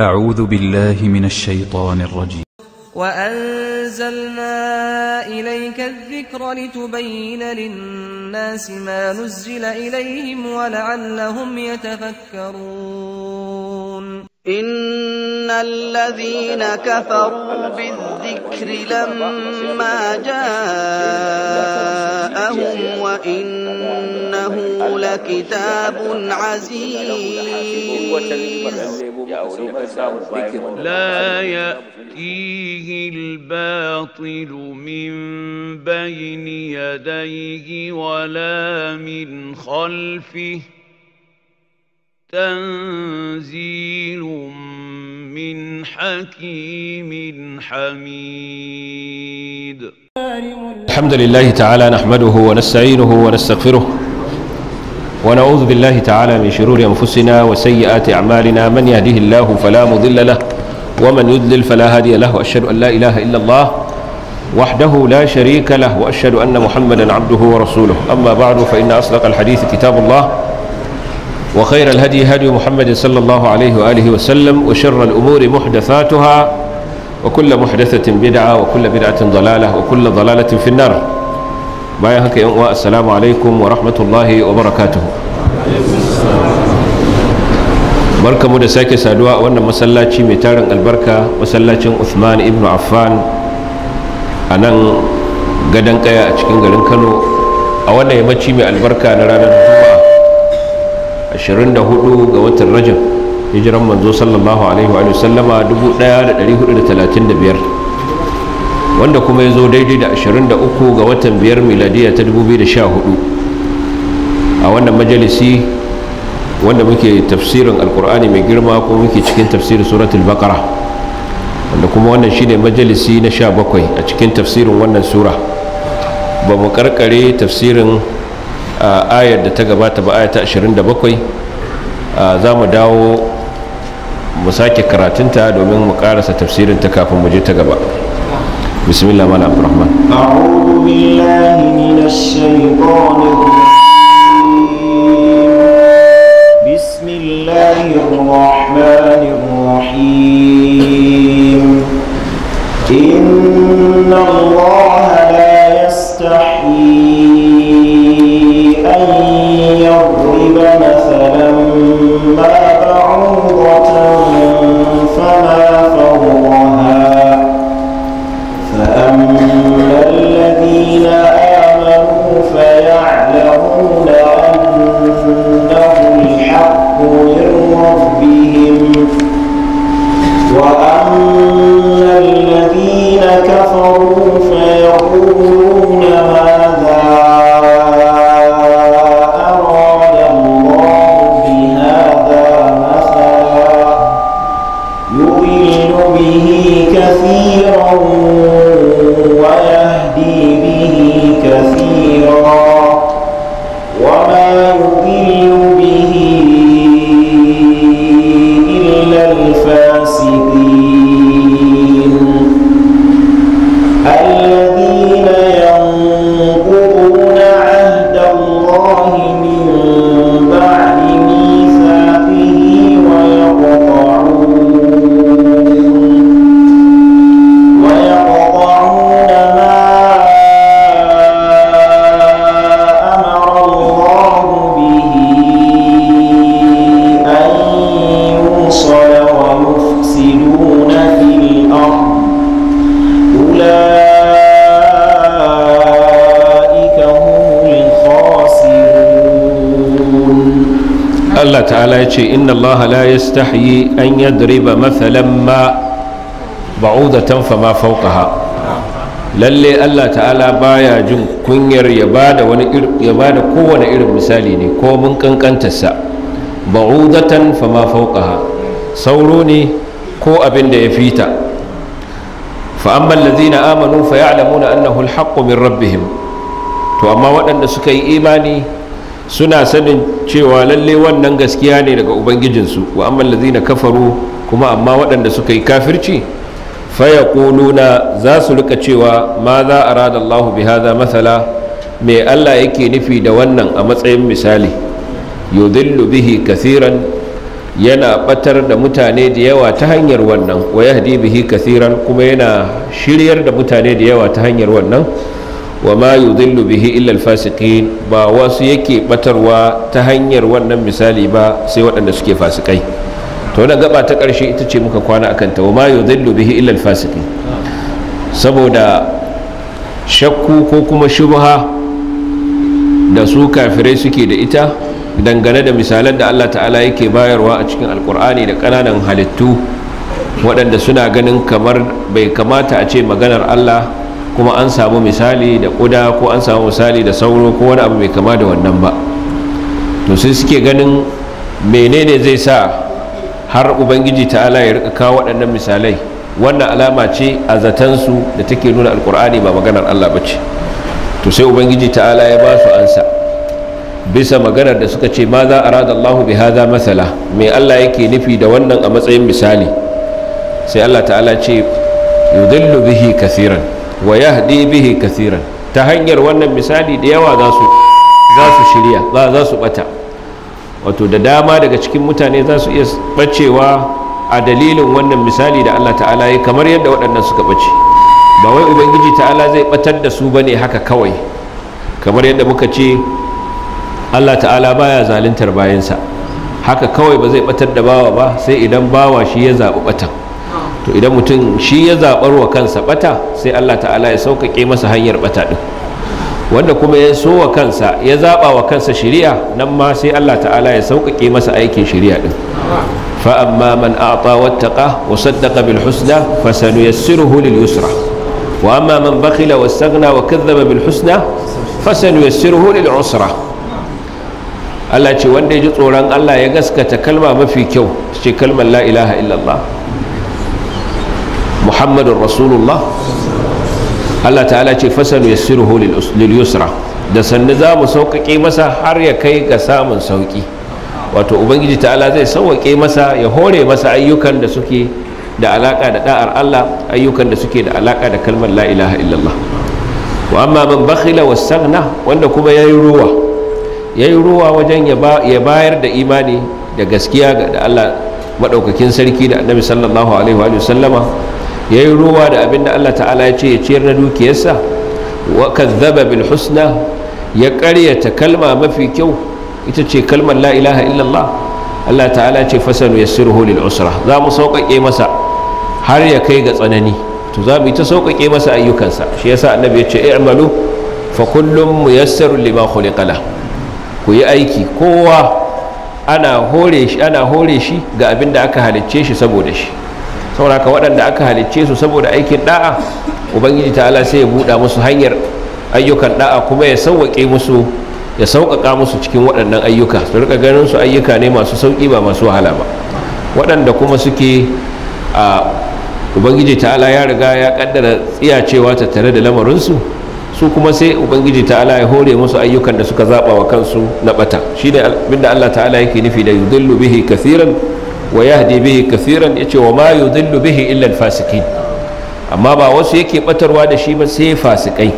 أعوذ بالله من الشيطان الرجيم وأنزلنا إليك الذكر لتبين للناس ما نزل إليهم ولعلهم يتفكرون إن الذين كفروا بالذكر لما جاءهم وإنه لكتاب عزيز لا يأتيه الباطل من بين يديه ولا من خلفه تنزيل من حكيم حميد الحمد لله تعالى نحمده ونستعينه ونستغفره ونعوذ بالله تعالى من شرور أنفسنا وسيئات أعمالنا من يهده الله فلا مضل له ومن يضلل فلا هادي له وأشهد أن لا إله إلا الله وحده لا شريك له وأشهد أن محمدا عبده ورسوله أما بعد فإن أصدق الحديث كتاب الله وخير الهدي هدي محمد صلى الله عليه وآله وسلم وشر الأمور محدثاتها وكل محدثة بدعة وكل بدعة ضلالة وكل ضلالة في النار bayan haka yan uwa assalamu alaikum wa rahmatullahi wa barakatuhu barkamu da sake saduwa a wannan masallaci mai tarin albarka masallacin Uthman ibn Affan a nan gadon kaya a cikin garin Kano a wannan yammaci mai albarka na ranar Juma'a 24 ga watan Rajab hijiran manzo sallallahu alaihi wa sallama 1435 wanda kuma ya zo daidai da 23 ga watan biyar miladiya ta 2014 a wannan majalisi wanda muke tafsirin alkur'ani mai girma ko muke cikin tafsirin suratul baqara wanda kuma wannan shine majalisi na 17 a cikin tafsirin wannan sura ba mu karkare tafsirin ayar da ta gabata ba ayata 27 za mu dawo mu sake karatunta domin mu karasa tafsirin ta kafin mu je ta gaba بسم الله مال عبد الرحمن أعوذ بالله من الشيطان الرجيم بسم الله الرحمن الرحيم إن الله لا يستحيي أن يضرب مثلا ما بعوضة فما فوقها فأما الذين آمنوا فيعلمون أنه الحق من ربهم وأما الذين كفروا فيقولون ماذا أراد الله بهذا مثلا يضل به كثيرا ويهدي به كثيرا وما يضل به إلا الفاسقين الذين ينقضون عهد الله من بعد ميثاقه ويقطعون ويقطعون ما أمر الله به أن يوصل ويفسدون في الأرض أولئك هم الخاسرون Allah ta'ala ya ce inna Allah la yastahyi an yadriba mathalan ma ba'udatan fama fawqaha lalle Allah ta'ala baya jin kunyar ya bada wani ya bada kowane irin misali ne ko mun kankantarsa ba'udatan fama fawqaha sauro ne ko abin da ya fita fa amma allazina amanu fa ya'lamuna annahu al min rabbihim to amma waɗanda suka yi imani suna sanin cewa lalle wannan gaskiya ne daga ubangijinsu wa amma allazina kafaru kuma amma waɗanda suka yi kafirci fayaquluna za su rika cewa ma za arada Allahu bi hadha mathala me Allah yake nufi da wannan a matsayin misali yudillu bihi kathiran yana batar da mutane da yawa ta hanyar wannan wa yahdi bihi kathiran kuma yana shiryar da mutane da yawa ta hanyar wannan wa ma yudhillu bihi illa alfasiqin ba wasu yake batarwa ta hanyar wannan misali ba sai waɗanda suke fasikai to wannan gaba ta ƙarshe ita ce muka kwana akan ta wa ma yudhillu bihi illa alfasiqin saboda shakku ko kuma shubha da su kafirai suke da ita dangane da misalan da Allah ta'ala yake bayarwa a cikin alkur'ani da ƙananan halittu waɗanda suna ganin kamar bai kamata a ce maganar Allah kuma an samu misali da ƙuda ko an samu misali da sauro ko wani abu mai kama da wannan ba to sai suke ganin menene zai sa har ubangiji ta'ala ya rika kawo waɗannan misalai wannan alama ce a zatansu da take nuna alkur'ani ba maganar Allah ba ce to sai ubangiji ta'ala ya ba su ansa bisa maganar da suka ce ma za a rada Allah bi haza masala mai Allah yake nufi da wannan a matsayin misali sai Allah ta'ala ce yudillu bihi kathiran wa yahdi bihi kathiran ta hanyar wannan misali da yawa za su za su shirya za su bata wato da dama daga cikin mutane za su iya bacewa a dalilin wannan misali da Allah ta'ala ya kamar yadda waɗannan suka bace ba wai ubangiji ta'ala zai batar da su bane haka kawai kamar yadda muka ce Allah ta'ala baya zaluntar bayansa haka kawai ba zai batar da bawa ba sai idan bawa shi ya zaɓi batan to idan mutum shi ya zaɓar wa kansa bata sai Allah ta'ala ya sauƙaƙe masa hanyar bata ɗin wanda kuma ya so wa kansa ya zaɓa wa kansa shari'a nan ma sai Allah ta'ala ya sauƙaƙe masa aikin shari'a ɗin فأما من أعطى واتقى وصدق بالحسنى فسنيسره لليسرى وأما من بخل واستغنى وكذب بالحسنى فسنيسره للعسرى Allah ce wanda ya ji tsoron Allah ya gaskata kalma mafi kyau ce kalmar la ilaha illallah Muhammadun Rasulullah Allah ta'ala ce fasanu yassiruhu lil yusra da sannu za mu sauƙaƙe masa har ya kai ga samun sauƙi wato ubangiji ta'ala zai sauwaƙe masa ya hore masa ayyukan da suke da alaƙa da da'ar Allah ayyukan da suke da alaƙa da kalmar la ilaha illallah wa amma man bakhila wastaghna wanda kuma yayi ruwa yayi ruwa wajen ya bayar da imani da gaskiya ga da Allah madaukakin sarki da annabi sallallahu alaihi wa sallama yayi ruwa da abinda Allah ta'ala ya ce ya ciyar na dukiyarsa wa kadzdzaba bil husna ya ƙaryata kalma mafi kyau ita ce kalmar la ilaha illallah Allah ta'ala ce fasanu yassiruhu lil usra za mu sauƙaƙe masa har ya kai ga tsanani to za mu yi ta sauƙaƙe masa ayyukansa shi yasa annabi ya ce i'malu fa kullum muyassarun lima khuliqa la ku yi aiki kowa ana hore shi ana hore shi ga abin da aka halicce shi saboda shi saboda haka waɗanda aka halicce su saboda aikin da'a ubangiji ta'ala sai ya buɗa musu hanyar ayyukan da'a kuma ya sauwaƙe musu ya sauƙaƙa musu cikin waɗannan ayyuka su rika ganin su ayyuka ne masu sauƙi ba masu wahala ba waɗanda kuma suke a ubangiji ta'ala ya riga ya ƙaddara tsiyacewa ta tare da lamarinsu su kuma sai ubangiji ta'ala ya hore musu ayyukan da suka zaɓa wa kansu na ɓata shi ne abinda allah ta'ala yake nufi da yudillu bihi kathiran wa yahdi bihi kathiran ya ce wa ma yudillu bihi illa fasikin amma ba wasu yake ɓatarwa da shi ba sai fasikai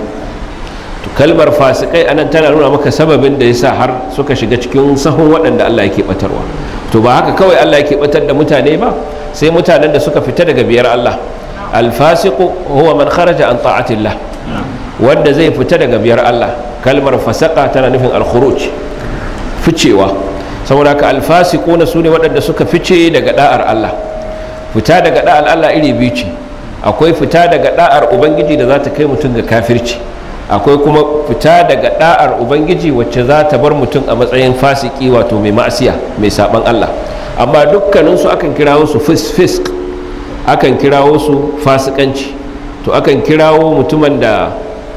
kalmar fasikai anan tana nuna maka sababin da yasa har suka shiga cikin sahun waɗanda Allah yake batarwa to ba haka kawai Allah yake batar da mutane ba sai mutanen da suka fita daga biyar Allah alfasiqu huwa man kharaja an ta'atillah wanda zai fita daga biyar Allah kalmar fasaka tana nufin alkhuruj ficewa saboda haka alfasiquna sune waɗanda suka fice daga da'ar Allah fita daga da'ar Allah iri biyu ce akwai fita daga da'ar ubangiji da za ta kai mutum ga kafirci akwai kuma fita daga da'ar ubangiji wacce za ta bar mutum a matsayin fasiki wato mai ma'asiya mai saban Allah amma dukkaninsu akan kirawo su fisk akan kirawo su fasikanci to akan kirawo mutumin da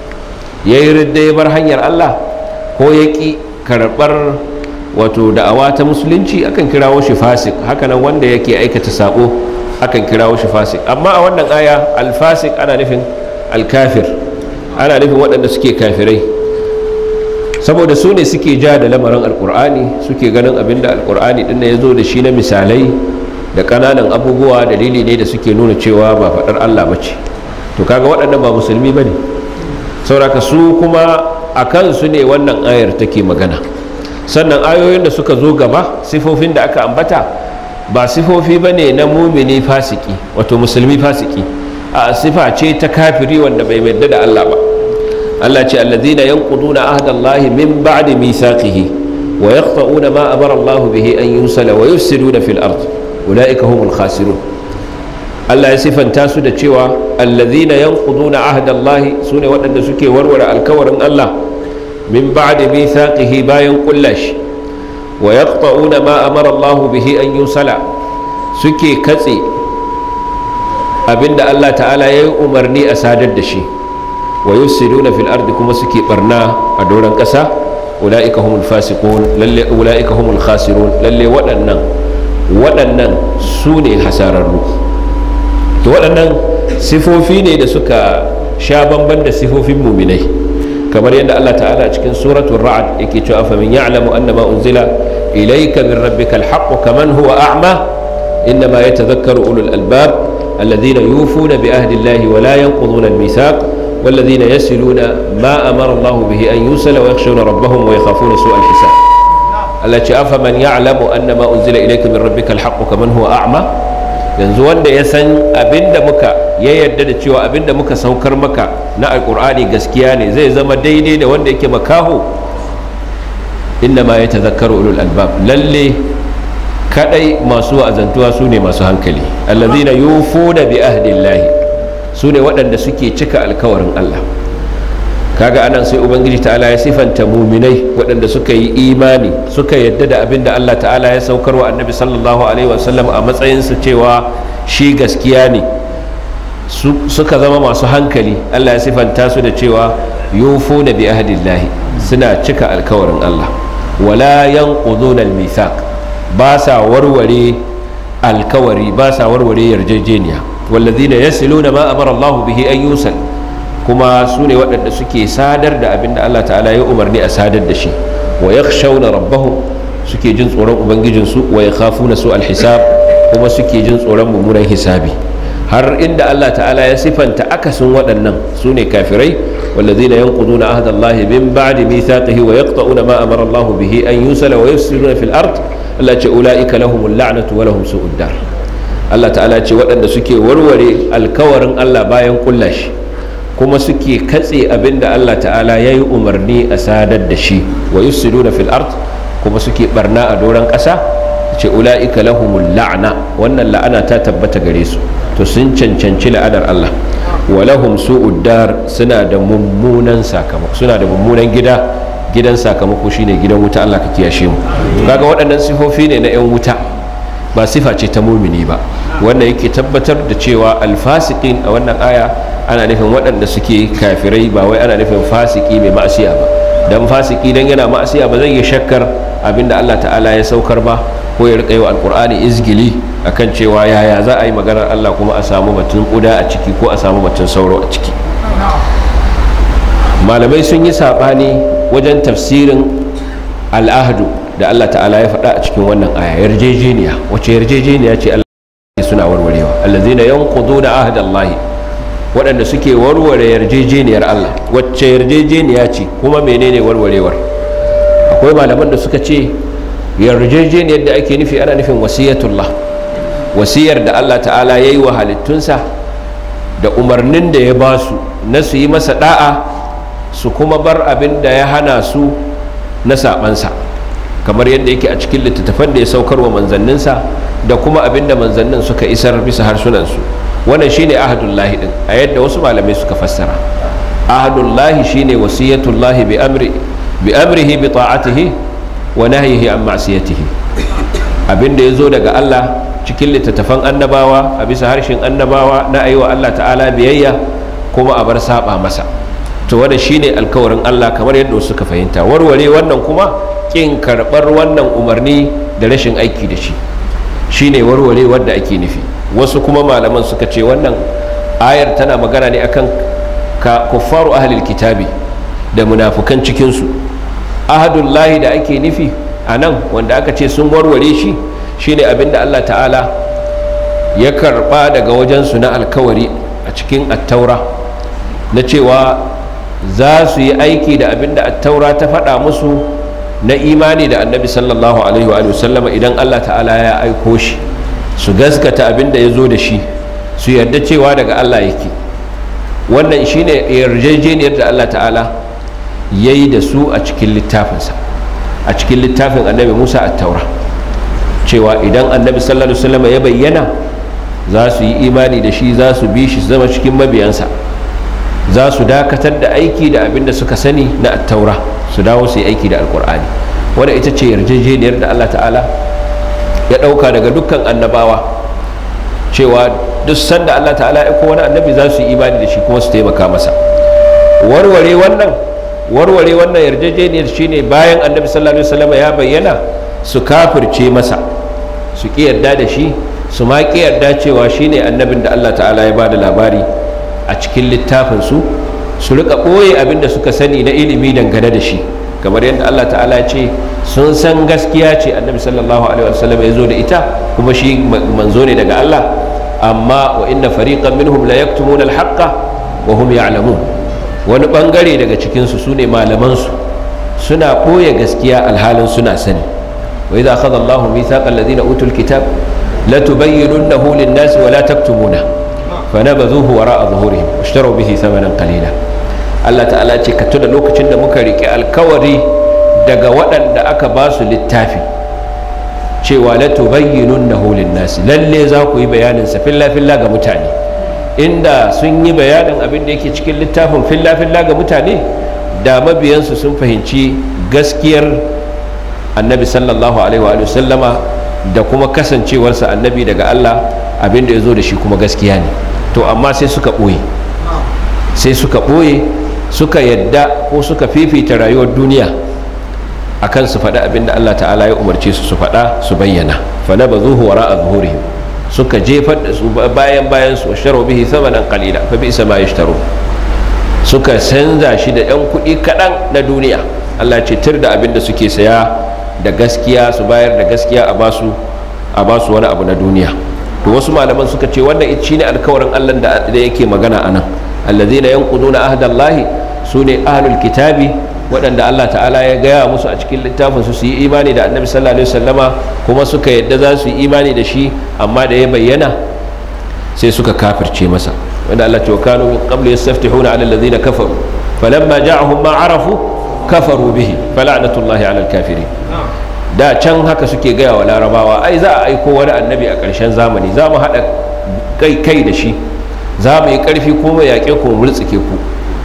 ya yi ridda ya bar hanyar Allah ko ya ƙi karɓar wato da'awa ta musulunci akan kirawo shi fasik hakanan wanda yake aikata sabo akan kirawo shi fasik amma a wannan aya alfasik ana nufin alkafir ana nufin waɗanda suke kafirai saboda su ne suke ja da lamarin alkur'ani suke ganin abin da alkur'ani ɗin ya zo da shi na misalai da ƙananan abubuwa dalili ne da suke nuna cewa ba faɗar allah ba ce to kaga waɗannan ba musulmi ba ne sauraka su kuma a kansu ne wannan ayar take magana sannan ayoyin da suka zo gaba sifofin da aka ambata ba sifofi ba ne na mumini fasiki wato musulmi fasiki a sifa ce ta kafiri wanda bai yarda da Allah ba Allah ce allazina yanquduna ahdallahi min ba'di mithaqihi wa yaqta'una ma amara Allah bihi an yusala wa yufsiduna fil ard ulaika humul khasirun Allah ya sifanta su da cewa allazina yanquduna ahdallahi sune waɗanda suke warware alkawarin Allah min ba'di mithaqihi bayan kullashi wa yaqta'una ma amara Allah bihi an yusala suke katse abinda Allah ta'ala ya yi umarni a sadar da shi wa yusiduna fil ardi kuma suke barna a doron ƙasa ulaika humul fasiqun lalle ulaika humul khasirun lalle waɗannan waɗannan su ne hasararru to waɗannan sifofi ne da suka sha bamban da sifofin muminai kamar yadda Allah ta'ala a cikin suratul ra'd yake cewa fa min ya'lamu annama unzila ilayka min rabbikal haqq kaman huwa a'ma innama yatadhakkaru ulul albab الذين يوفون بعهد الله ولا ينقضون الميثاق والذين يصلون ما امر الله به ان يوصل ويخشون ربهم ويخافون سوء الحساب التي افمن يعلم ان ما انزل اليك من ربك الحق كمن هو اعمى yanzu wanda ya san abinda muka ya yarda da cewa abinda muka saukar maka na alkur'ani gaskiya ne zai zama daidai da wanda yake makaho inna ma ya tazakkaru ulul albab lalle kadai masu wa'azantuwa su ne masu hankali allazina yufuna bi ahdillahi su ne waɗanda suke cika alkawarin Allah kaga anan sai ubangiji ta'ala ya sifanta muminai waɗanda suka yi imani suka yadda da abin da Allah ta'ala ya saukar wa annabi sallallahu alaihi wasallam a matsayinsa cewa shi gaskiya ne suka zama masu hankali Allah ya sifanta su da cewa yufuna bi ahdillahi suna cika alkawarin Allah wala yanquduna al-mithaq ba sa warware alkawari ba sa warware yarjejeniya wallazina yasiluna ma amara Allah bihi an yusal kuma su ne waɗanda suke sadar da abin da Allah ta'ala ya umarni a sadar da shi wa yakhshawna rabbahum suke jin tsoron ubangijinsu wa yakhafuna su alhisab kuma suke jin tsoron mummunan hisabi har inda Allah ta'ala ya sifanta akasin waɗannan su ne kafirai wallazina yanquduna ahda Allah min ba'di mithaqihi wa yaqta'una ma amara Allah bihi an yusala wa yufsiduna fil ard Allah ce ula'ika lahumul la'natu wa lahum su'ud dar Allah ta'ala ce waɗanda suke warware alkawarin Allah bayan kulla shi kuma suke katse abinda Allah ta'ala ya yi umarni a sadar da shi wa yufsiduna fil ard kuma suke barna a doron ƙasa ce ula'ika lahumul la'na wannan la'ana ta tabbata gare su to sun cancanci la'anar Allah wa lahum su'ud dar suna da mummunan sakamako suna da mummunan gida gidan sakamako shine gidan wuta Allah ka kiyashe mu kaga waɗannan sifofi ne na 'yan wuta ba sifa ce ta mumini ba wannan yake tabbatar da cewa alfasiqin a wannan aya ana nufin waɗanda suke kafirai ba wai ana nufin fasiki mai ma'asiya ba dan fasiki dan yana ma'asiya ba zai yi shakkar abinda Allah ta'ala ya saukar ba ko ya rika yi wa alkur'ani izgili akan cewa yaya za a yi maganar Allah kuma a samu batun kuda a ciki ko a samu batun sauro a ciki malamai sun yi saɓani wajen tafsirin al'ahdu da Allah ta'ala ya faɗa a cikin wannan aya yarjejeniya wace yarjejeniya ce Allah suna warwarewa allazina yanquduna ahdallahi waɗanda suke warware yarjejeniyar Allah wacce yarjejeniya ce kuma menene warwarewar akwai malaman da suka ce yarjejeniyar da ake nufi ana nufin wasiyatullah wasiyar da Allah ta'ala ya yi wa halittunsa da umarnin da ya ba su na su yi masa da'a su kuma bar abin da ya hana su na sabansa kamar yadda yake a cikin littattafan da ya saukar wa manzanninsa da kuma abin da manzannin suka isar bisa harsunansu wannan shine ahadullahi din a yadda wasu malamai suka fassara ahadullahi shine wasiyatullahi bi amri bi amrihi bi ta'atihi wa nahyihi an ma'siyatihi abin da yazo daga Allah cikin littattafan annabawa a bisa harshen annabawa na ayiwa Allah ta'ala biyayya kuma a bar saba masa to wanda shine alkawarin Allah kamar yadda suka fahimta warware wannan kuma kin karbar wannan umarni da rashin aiki da shi shine warware wanda ake nufi wasu kuma malaman suka ce wannan ayar tana magana ne akan ka kuffaru ahlil kitabi da munafukan cikinsu ahadullahi da ake nufi a nan wanda aka ce sun warware shi shine abinda Allah ta'ala ya karba daga wajensu na alkawari a cikin attaura na cewa za su yi aiki da abin da attaura ta faɗa musu na imani da annabi sallallahu alaihi wa sallama idan allah ta'ala ya aiko shi su gaskata abin da ya zo da shi su yarda cewa daga Allah yake wannan shine yarjejeniyar da Allah ta'ala ya yi da su a cikin littafinsa a cikin littafin annabi musa a taura cewa idan annabi sallallahu alaihi wasallam ya bayyana za su yi imani da shi za su bi shi su zama cikin mabiyansa za su dakatar da aiki da abin da suka sani na attaura su dawo su yi aiki da alkur'ani wadda ita ce yarjejeniyar da allah ta'ala ya ɗauka daga dukkan annabawa cewa duk sanda allah ta'ala ya wani annabi za su yi imani da shi kuma su taimaka masa warware wannan warware wannan yarjejeniyar shine bayan annabi sallallahu alaihi wasallam ya bayyana su kafirce masa su ki yarda da shi su ma ki yarda cewa shine annabin da Allah ta'ala ya bada labari a cikin littafin su su rika ɓoye abin da suka sani na ilimi dangane da shi kamar yadda Allah ta'ala ya ce sun san gaskiya ce annabi sallallahu alaihi wasallam ya zo da ita kuma shi manzo ne daga Allah amma wa inna fariqan minhum la yaktumuna al-haqqa wa hum ya'lamun wani bangare daga cikinsu su ne malamansu suna ɓoye gaskiya alhalin suna sani wa idza akhadha Allahu mithaqa alladhina utul kitab la tubayyinunnahu lin-nas wa la taktumuna fanabadhuhu wara'a zuhurihim washtaru bihi thamanan qalila Allah ta'ala ce ka tuna lokacin da muka riƙe alkawari daga waɗanda aka ba su littafi cewa la tubayyinunnahu lin-nas lalle za ku yi bayanin sa filla filla ga mutane inda sun yi bayanin abin da yake cikin littafin filla-filla ga mutane da mabiyansu sun fahimci gaskiyar annabi sallallahu alaihi wa sallama da kuma kasancewarsa annabi daga Allah abin da ya zo da shi kuma gaskiya ne to amma sai suka ɓoye sai suka ɓoye suka yadda ko suka fifita rayuwar duniya akan su faɗa abin da Allah ta'ala ya umarce su su faɗa su bayyana fa na bazuhu wara'a zuhurihim suka jefar da su bayan bayan su sharo bihi thamanan qalila fa bi ma yashtaru suka canza shi da yan kuɗi kaɗan na duniya Allah ce tir da abin da suke saya da gaskiya su bayar da gaskiya a basu a basu wani abu na duniya to wasu malaman suka ce wannan shine alkawarin Allah da yake magana anan allazina yanquduna ahdallahi sune ahlul kitabi waɗanda Allah ta'ala ya gaya musu a cikin littafin su su yi imani da annabi sallallahu alaihi wasallama kuma suka yadda za su yi imani da shi amma da ya bayyana sai suka kafirce masa wanda Allah ce wa kanu min qablu yastaftihuna ala alladhina kafaru falamma ja'ahum ma arafu kafaru bihi fala'natullahi ala alkafirin da can haka suke gaya wa larabawa ai za a aiko wani annabi a ƙarshen zamani za mu haɗa kai kai da shi za mu yi ƙarfi kuma yaƙe ku multsike ku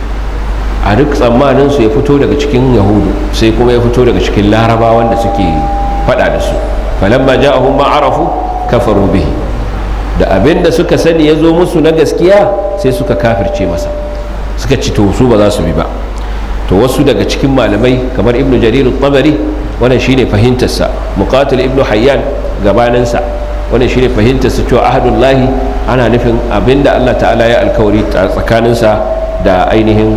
a duk tsammanin su ya fito daga cikin yahudu sai kuma ya fito daga cikin larabawan da suke fada da su falamma ja'ahum ma arafu kafaru bihi da abin da suka sani ya zo musu na gaskiya sai suka kafirce masa suka ci to su ba za su bi ba to wasu daga cikin malamai kamar ibnu jarir tabari wannan shine fahimtarsa muqatil ibnu hayyan gabaninsa wannan shine fahimtarsa cewa ahadullahi ana nufin abinda Allah ta'ala ya alkawari tsakaninsa da ainihin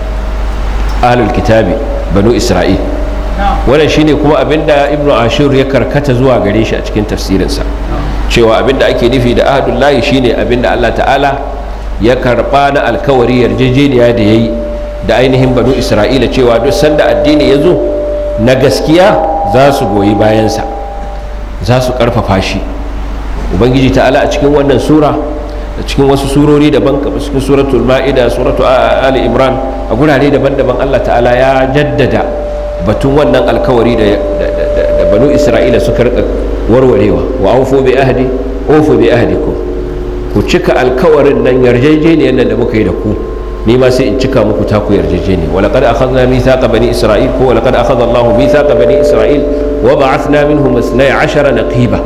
ahlul kitabi banu isra'il wannan shine kuma abinda ibnu ashur ya karkata zuwa gare shi a cikin tafsirinsa cewa abinda ake nufi da ahadullahi shine abinda Allah ta'ala ya karba na alkawari yarjejeniya da yayi da ainihin banu isra'ila cewa duk sanda addini ya zo na gaskiya za su goyi bayansa za su karfafa shi ubangiji ta'ala a cikin wannan sura a cikin wasu surori daban kamar cikin suratul ma'ida suratu ali imran a gurare daban-daban Allah ta'ala ya jaddada batun wannan alkawari da banu isra'ila suka rika warwarewa wa aufu bi ahdi ufu bi ahdikum ku cika alkawarin nan yarjejeniyar nan da muka yi da ku ni ma sai in cika muku taku yarjejeniya wa laqad akhadna mithaqa bani isra'il ko wa laqad akhadha Allahu mithaqa bani isra'il wa ba'athna minhum 12 naqiba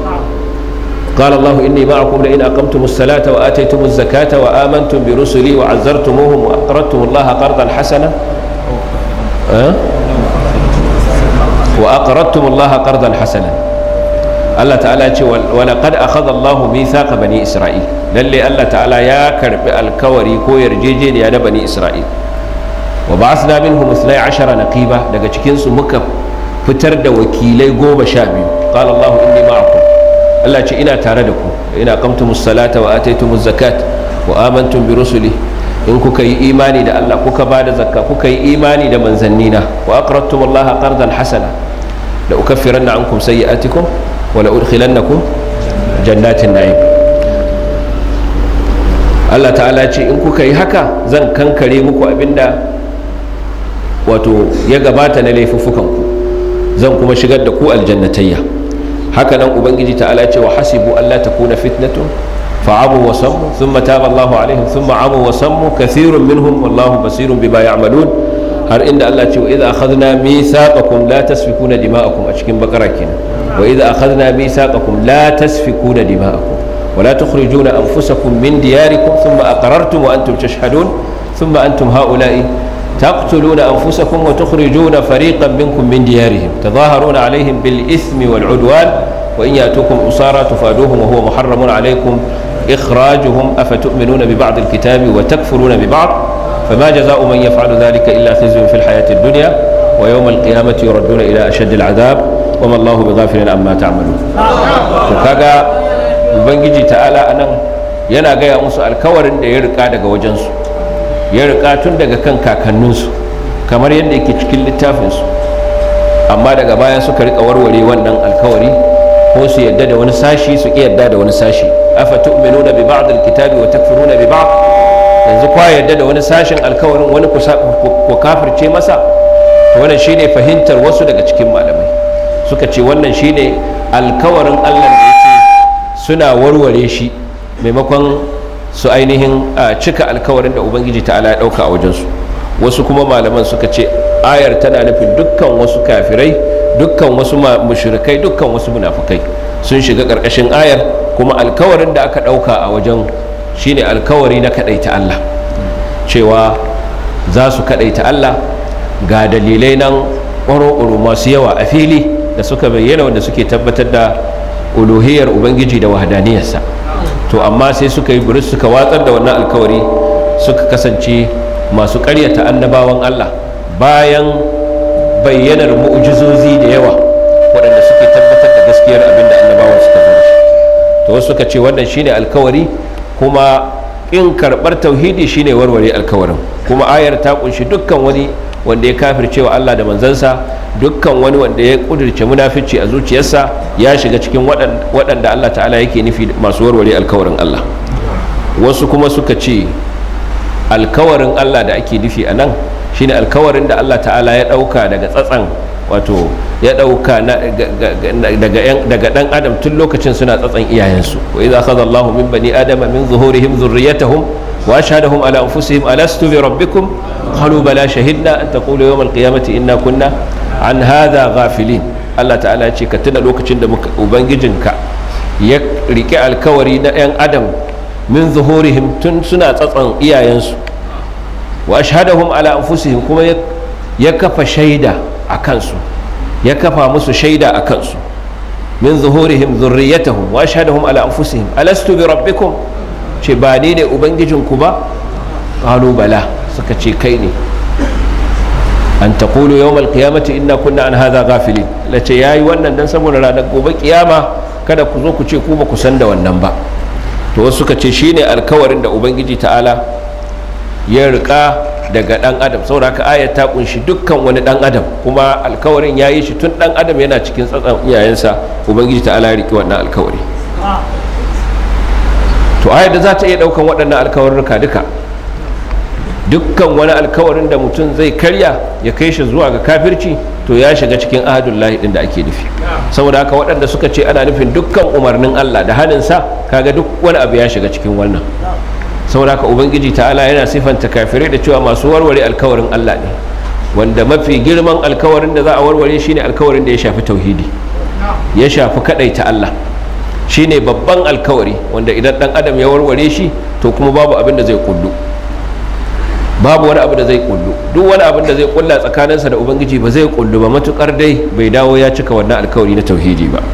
قال الله إني معكم لئن أقمتم الصلاة وآتيتم الزكاة وآمنتم برسلي وعزرتموهم وأقرضتم الله قرضا حسنا أه؟ وأقرضتم الله قرضا حسنا الله تعالى ولقد أخذ الله ميثاق بني إسرائيل للي الله تعالى يا كرب الكوري كو يرجيجين يا بني إسرائيل وبعثنا منهم اثني عشر نقيبة لقد كنسوا مكب فترد وكيلي قوم شابي قال الله إني معكم Allah ce ina tare da ku ina qamtumus salata wa ataytumuz zakat wa amantum bi rusuli in kuka yi imani da Allah kuka ba da zakka kuka yi imani da manzannina wa aqradtum Allah qardan hasana la ukaffiranna ankum sayyi'atikum wa la udkhilannakum jannatin na'im Allah ta'ala ce in kuka yi haka zan kankare muku abinda wato ya gabata na laifuffukanku zan kuma shigar da ku aljannatayya haka nan ubangiji ta'ala ce wa hasibu Allah ta kuna fitnatun fa'amu wa sammu thumma taba Allahu alaihim thumma amu wa sammu kathirun minhum wallahu basirun bima ya'malun har inda Allah ce wa idza akhadna mithaqakum la tasfikuna dima'akum a cikin bakara kenan wa idza akhadna mithaqakum la tasfikuna dima'akum ولا تخرجون أنفسكم من دياركم ثم أقررتم وأنتم تشهدون ثم أنتم هؤلاء تقتلون أنفسكم وتخرجون فريقا منكم من ديارهم تظاهرون عليهم بالإثم والعدوان وإن يأتوكم أسارى تفادوهم وهو محرم عليكم إخراجهم أفتؤمنون ببعض الكتاب وتكفرون ببعض فما جزاء من يفعل ذلك إلا خزي في الحياة الدنيا ويوم القيامة يردون إلى أشد العذاب وما الله بغافل عما تعملون وكذا ubangiji ta'ala anan yana gaya musu alkawarin da ya rika daga wajensu ya rika tun daga kan kakanninsu kamar yadda yake cikin littafinsu amma daga baya suka rika warware wannan alkawari ko su yadda da wani sashi su ki yadda da wani sashi afa tu'minuna bi ba'd alkitabi wa takfuruna bi ba'd yanzu kwa yadda da wani sashin alkawarin wani ku kafirce masa to wannan shine fahimtar wasu daga cikin malamai suka ce wannan shine alkawarin Allah da yake suna warware shi maimakon su ainihin cika alkawarin da ubangiji ta'ala ya dauka a wajensu wasu kuma malaman suka ce ayar tana nufin dukkan wasu kafirai dukkan wasu mushrikai dukkan wasu munafukai sun shiga karkashin ayar kuma alkawarin da aka dauka a wajen shine alkawari na kadaita Allah cewa za su kadaita Allah ga dalilai nan ƙwaro masu yawa a fili da suka bayyana wanda suke tabbatar da uluhiyar ubangiji da wahadaniyarsa to amma sai suka yi buris suka watsar da wannan alkawari suka kasance masu karyata annabawan Allah bayan bayyanar mu'ujizozi da yawa waɗanda suke tabbatar da gaskiyar abin da annabawan suka zo shi to wasu suka ce wannan shine alkawari kuma in karɓar tauhidi shine warware alkawarin kuma ayar ta kunshi dukkan wani wanda ya kafircewa Allah da manzansa dukkan wani wanda ya kudirce munafici a zuciyarsa ya shiga cikin waɗanda Allah ta'ala yake nufi masu warware alkawarin Allah wasu kuma suka ce alkawarin Allah da ake nufi a nan shine alkawarin da Allah ta'ala ya ɗauka daga tsatsan wato ya ɗauka daga ɗan adam tun lokacin suna tsatsan iyayensu wa idza akhadha Allahu min bani adama min zuhurihim dhurriyyatahum wa ashhadahum ala anfusihim alastu bi rabbikum qalu bala shahidna an taqulu yawm al-qiyamati inna kunna an hadha ghafilin Allah ta'ala ce ka tuna lokacin da ubangijinka ya rike alkawari na 'yan adam min zuhurihim tun suna tsatsan iyayensu wa ashhadahum ala anfusihim kuma ya kafa shaida a kansu ya kafa musu shaida a kansu min zuhurihim zurriyatahum wa ashhadahum ala anfusihim alastu bi rabbikum ce ba ni ne ubangijinku ba qalu bala suka ce kai ne an taqulu yawmal qiyamati inna kunna an hadha ghafilin lace yayi wannan dan saboda ranar gobe kiyama kada ku zo ku ce ku ba ku san da wannan ba to wasu suka ce shine alkawarin da ubangiji ta'ala ya rika daga dan adam saboda haka ayat ta kunshi dukkan wani dan adam kuma alkawarin yayi shi tun dan adam yana cikin tsatsan iyayensa ubangiji ta'ala ya riki wannan alkawari to ayat da za ta iya daukan waɗannan alkawarruka duka dukkan wani alkawarin da mutum zai karya ya kai shi zuwa ga kafirci to ya shiga cikin ahadullahi din da ake nufi saboda haka waɗanda suka ce ana nufin dukkan umarnin Allah da haninsa kaga duk wani abu ya shiga cikin wannan saboda haka ubangiji ta'ala yana sifanta kafirai da cewa masu warware alkawarin Allah ne wanda mafi girman alkawarin da za a warware shine alkawarin da ya shafi tauhidi ya shafi kadaita Allah shine babban alkawari wanda idan dan adam ya warware shi to kuma babu abin da zai kullu babu wani abu da zai kullu duk wani abin da zai kulla tsakaninsa da ubangiji ba zai kullu ba matukar dai bai dawo ya cika wannan alkawari na tauhidi ba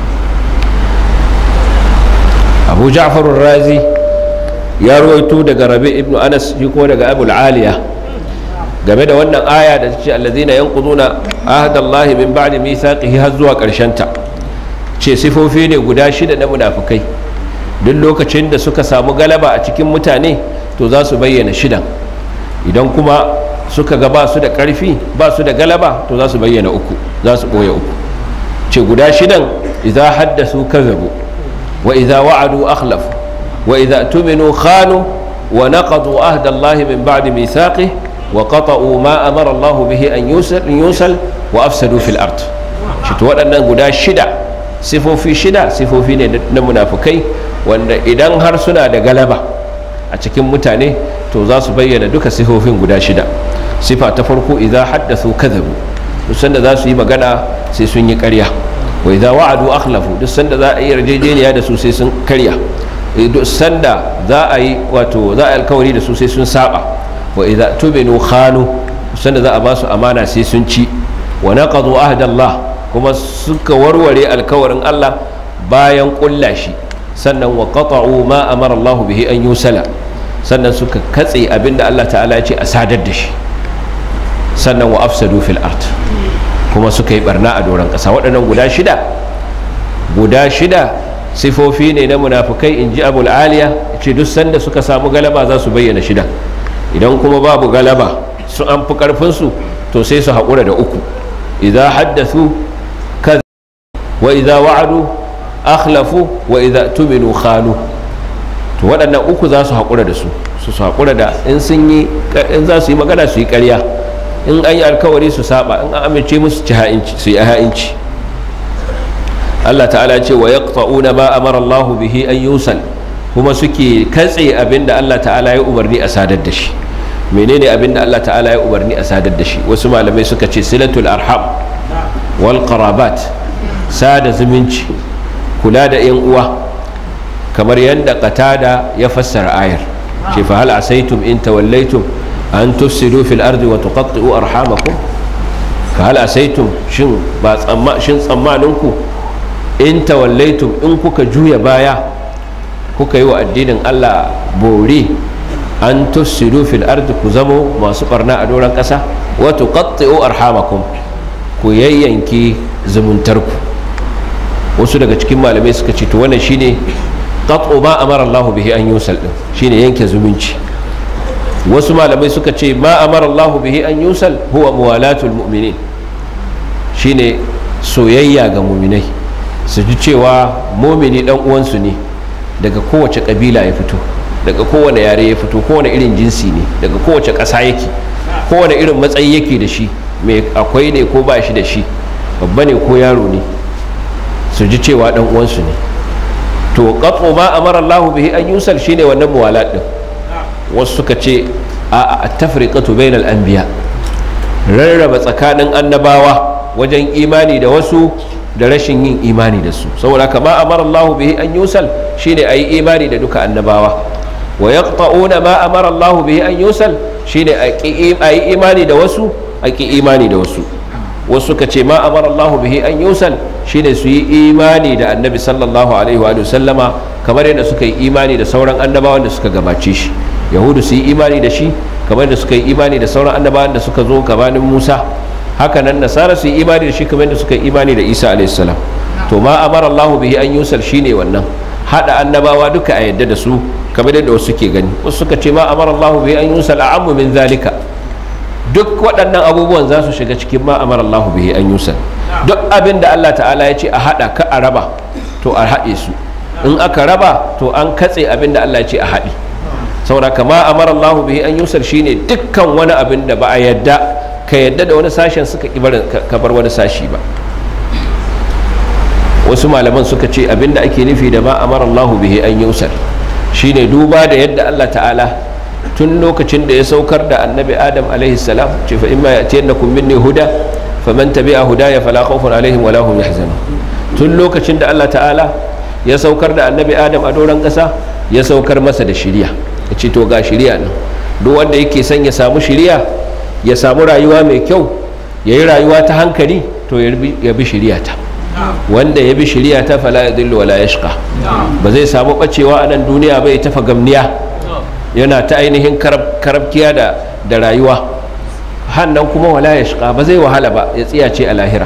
abu ja'far razi ya rawaito daga rabi ibn anas shi kuma daga abu aliya game da wannan aya da ce allazina yanquduna ahdallahi min ba'di mithaqihi har zuwa karshen ta ce sifofi ne guda shida na munafikai duk lokacin da suka samu galaba a cikin mutane to za su bayyana shidan idan kuma suka ga ba su da ƙarfi ba su da galaba to za su bayyana uku za su ɓoye uku ce guda shidan idan haddasu kazabu wa idza wa'adu akhlafu wa idza tuminu khanu wa naqadu ahda Allah min ba'di mithaqihi wa qata'u ma amara Allah bihi an yusal yusal wa afsadu fil ard shi to waɗannan guda shida sifofi shida sifofi ne na munafukai wanda idan har suna da galaba a cikin mutane to za su bayyana duka sifofin guda shida sifa ta farko idan haddathu kadhabu duk sanda za su yi magana sai sun yi ƙarya wa idan wa'adu akhlafu duk sanda za a yi yarjejeniya da su sai sun karya duk sanda za a yi wato za a yi alkawari da su sai sun saba wa idan tuminu khanu duk sanda za a ba su amana sai sun ci wa naqadu ahdallah kuma suka warware alkawarin Allah bayan kulla shi sannan wa qata'u ma amara Allah bihi an yusala sannan suka katse abinda Allah ta'ala ya ce a sadar da shi sannan wa afsadu fil ard kuma suka yi barna a doron ƙasa waɗannan guda shida guda shida sifofi ne na munafukai in ji abul aliya ce duk sanda suka samu galaba za su bayyana shida idan kuma babu galaba su an fi ƙarfinsu to sai su haƙura da uku idza haddathu kadha wa idza wa'adu akhlafu wa idza tuminu khanu to waɗannan uku za su haƙura da su su haƙura da in sun yi in za su yi magana su yi ƙarya in an yi alkawari su saba in an amince musu ci ha'inci su yi ha'inci Allah ta'ala ce wa yaqta'una ma amara Allah bihi an yusal kuma suke katse abinda Allah ta'ala ya umarni a sadar da shi menene abinda Allah ta'ala ya umarni a sadar da shi wasu malamai suka ce silatul arham wal qarabat sada zumunci kula da yan uwa kamar yadda qatada ya fassara ayar ce fa hal asaitum in tawallaitum an tufsidu fil ardi wa tuqatti'u arhamakum fa hal asaitum shin ba tsamma shin tsammaninku in tawallaitum in kuka juya baya kuka yi wa addinin Allah bore an tufsidu fil ardi ku zamo masu barna a doron ƙasa wa tuqatti'u arhamakum ku yayyanki zumuntarku wasu daga cikin malamai suka ce to wannan shine qat'u ma amara Allah bihi an yusal din shine yanke zumunci wasu malamai suka ce ma amara Allah bihi an yusal huwa muwalatul mu'minin shine soyayya ga muminai su ji cewa mumini dan uwansu ne daga kowace kabila ya fito daga kowane yare ya fito kowane irin jinsi ne daga kowace ƙasa yake kowane irin matsayi yake da shi mai akwai ne ko ba shi da shi babba ne ko yaro ne su ji cewa dan uwansu ne to qat'u ma amara Allah bihi an yusal shine wannan muwalat din wasu suka ce a tafriqatu bainal anbiya rarraba tsakanin annabawa wajen imani da wasu da rashin yin imani da su saboda kama amara Allah bihi an yusal shine ayi imani da duka annabawa wa yaqta'una ma amara Allah bihi an yusal shine ayi imani da wasu aki imani da wasu wasu ka ce ma amara Allah bihi an yusal shine su yi imani da annabi sallallahu alaihi wa sallama kamar yadda suka yi imani da sauran annabawan da suka gabace shi yahudu su yi imani da shi kamar da suka yi imani da sauran annabawan da suka zo gabanin musa haka nan nasara su yi imani da shi kamar da suka yi imani da isa alaihi salam to ma amara allahu bihi an yusal shine wannan hada annabawa duka a yadda da su kamar yadda wasu ke gani wasu suka ce ma amara allahu bihi an yusal a'ammu min zalika duk waɗannan abubuwan za su shiga cikin ma amara allahu bihi an yusal duk abin da allah ta'ala ya ce a hada ka a raba to a haɗe su in aka raba to an katse abin da allah ya ce a haɗe saboda kama amara Allahu bihi an yusar shine dukkan wani abin da ba a yadda ka yadda da wani sashen suka ka bar wani sashi ba wasu malaman suka ce abin da ake nufi da ma amara Allahu bihi an yusar shine duba da yadda Allah ta'ala tun lokacin da ya saukar da annabi adam alaihi salam ce fa imma yatiyannakum minni huda faman tabi'a hudaya fala khawfun alaihim wala hum yahzanun tun lokacin da Allah ta'ala ya saukar da annabi adam a doron ƙasa ya saukar masa da shiriya ya ce to ga shiriya nan duk wanda yake son ya samu shiriya ya samu rayuwa mai kyau ya yi rayuwa ta hankali to ya bi shiriya ta wanda ya bi shiriya ta fala ya dillu wala yashqa ba zai samu bacewa a nan duniya ba ya tafa gamniya yana ta ainihin karabkiya da da rayuwa hannan kuma wala yashqa ba zai wahala ba ya tsiyace a lahira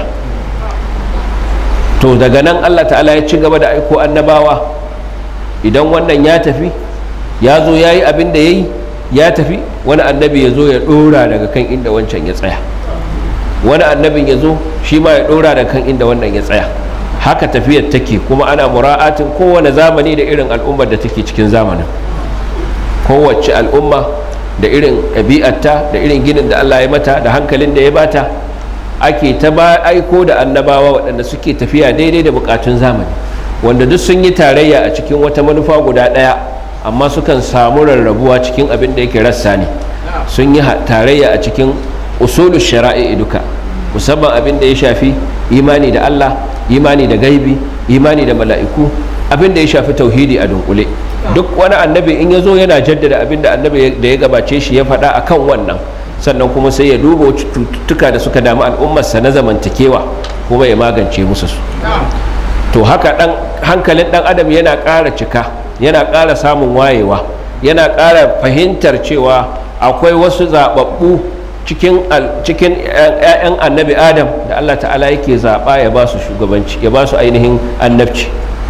to daga nan Allah ta'ala ya ci gaba da aiko annabawa idan wannan ya tafi ya zo ya yi abin da ya yi ya tafi wani annabi ya zo ya ɗora daga kan inda wancan ya tsaya wani annabin ya zo shi ma ya ɗora daga kan inda wannan ya tsaya haka tafiyar take kuma ana mura'atin kowane zamani da irin al'ummar da take cikin zamanin kowace al'umma da irin ɗabi'arta da irin ginin da Allah ya mata da hankalin da ya bata ake ta ba aiko da annabawa waɗanda suke tafiya daidai da bukatun zamani wanda duk sun yi tarayya a cikin wata manufa guda ɗaya amma sukan samu rarrabuwa cikin abin da yake rassa ne sun yi tarayya a cikin usulu shara'i duka musamman abin da ya shafi imani da Allah imani da gaibi imani da mala'iku abin da ya shafi tauhidi a dunkule duk wani annabi in ya zo yana jaddada abin da annabi da ya gabace shi ya faɗa akan wannan sannan kuma sai ya duba cututtuka da suka damu al'ummarsa na zamantakewa kuma ya magance musu su to haka dan hankalin dan adam yana ƙara cika yana ƙara samun wayewa yana ƙara fahimtar cewa akwai wasu zaɓaɓɓu cikin cikin 'ya'yan annabi adam da allah ta'ala yake zaɓa ya ba su shugabanci ya ba su ainihin annabci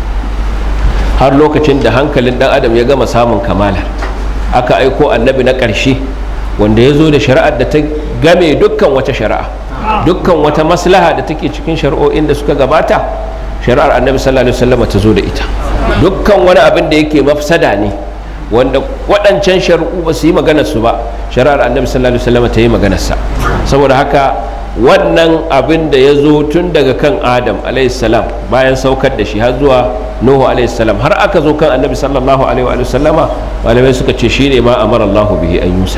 har lokacin da hankalin dan adam ya gama samun kamala aka aiko annabi na ƙarshe wanda ya zo da shari'ar da ta game dukkan wata shari'a dukkan wata maslaha da take cikin shari'o'in da suka gabata shari'ar annabi sallallahu alaihi wasallam ta zo da ita dukkan wani abin da yake mafsada ne wanda waɗancan shari'u ba su yi maganar su ba shari'ar annabi sallallahu alaihi wasallam ta yi maganar sa saboda haka wannan abin da ya zo tun daga kan adam salam bayan saukar da shi har zuwa nuhu salam har aka zo kan annabi sallallahu alaihi wa sallama malamai suka ce shi ne ma amara allahu bihi an yusal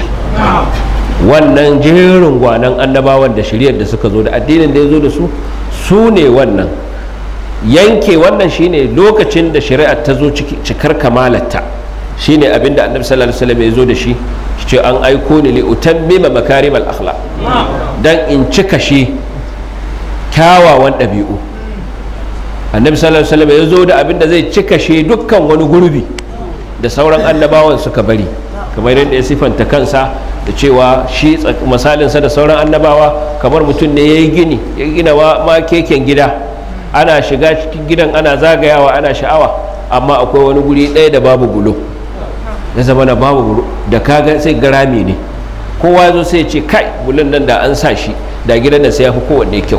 wannan jerin gwanan annabawan da shiryar da suka zo da addinin da ya zo da su su ne wannan yanke wannan shine lokacin da shari'ar ta zo cikar kamalarta shine abin da annabi sallallahu alaihi wasallam ya zo da shi ce an aiko ni li utammima makarim al akhlaq dan in cika shi kyawawan ɗabi'u annabi sallallahu alaihi wasallam ya zo da abin da zai cika shi dukkan wani gurbi da sauran annabawan suka bari kamar yadda ya sifanta kansa da cewa shi misalinsa da sauran annabawa kamar mutum ne ya yi gini ya gina ma keken gida ana shiga cikin gidan ana zagayawa ana sha'awa amma akwai wani guri ɗaya da babu bulo ya zama na babu bulo da kaga sai garami ne kowa zo sai ce kai bulon nan da an sa shi da gidan da sai ya fi kowanne kyau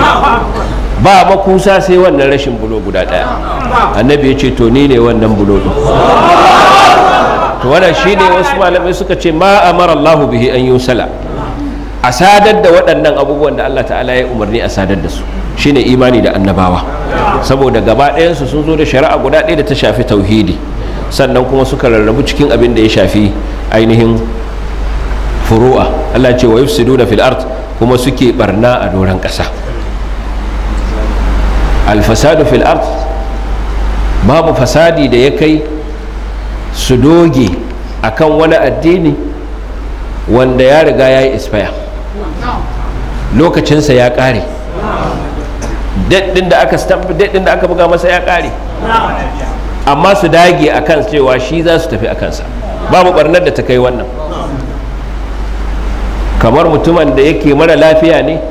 ba makusa sai wannan rashin bulo guda ɗaya annabi ya ce to ni ne wannan bulo ɗin to wannan shine wasu malamai suka ce ma amara Allahu bihi an yusala a sadar da waɗannan abubuwan da Allah ta'ala ya umarni a sadar da su shine imani da annabawa saboda gaba ɗayansu sun zo da shari'a guda ɗaya da ta shafi tauhidi sannan kuma suka rarrabu cikin abin da ya shafi ainihin furu'a Allah ce wa yufsiduna fil ard kuma suke barna a doron ƙasa alfasadu fil ard babu fasadi da ya kai su doge akan wani addini wanda ya riga ya yi ispaya lokacinsa ya ƙare daɗin da aka daɗin da aka buga masa ya ƙare amma su dage a kan cewa shi za su tafi a kansa babu ɓarnar da ta kai wannan kamar mutumin da yake mara lafiya ne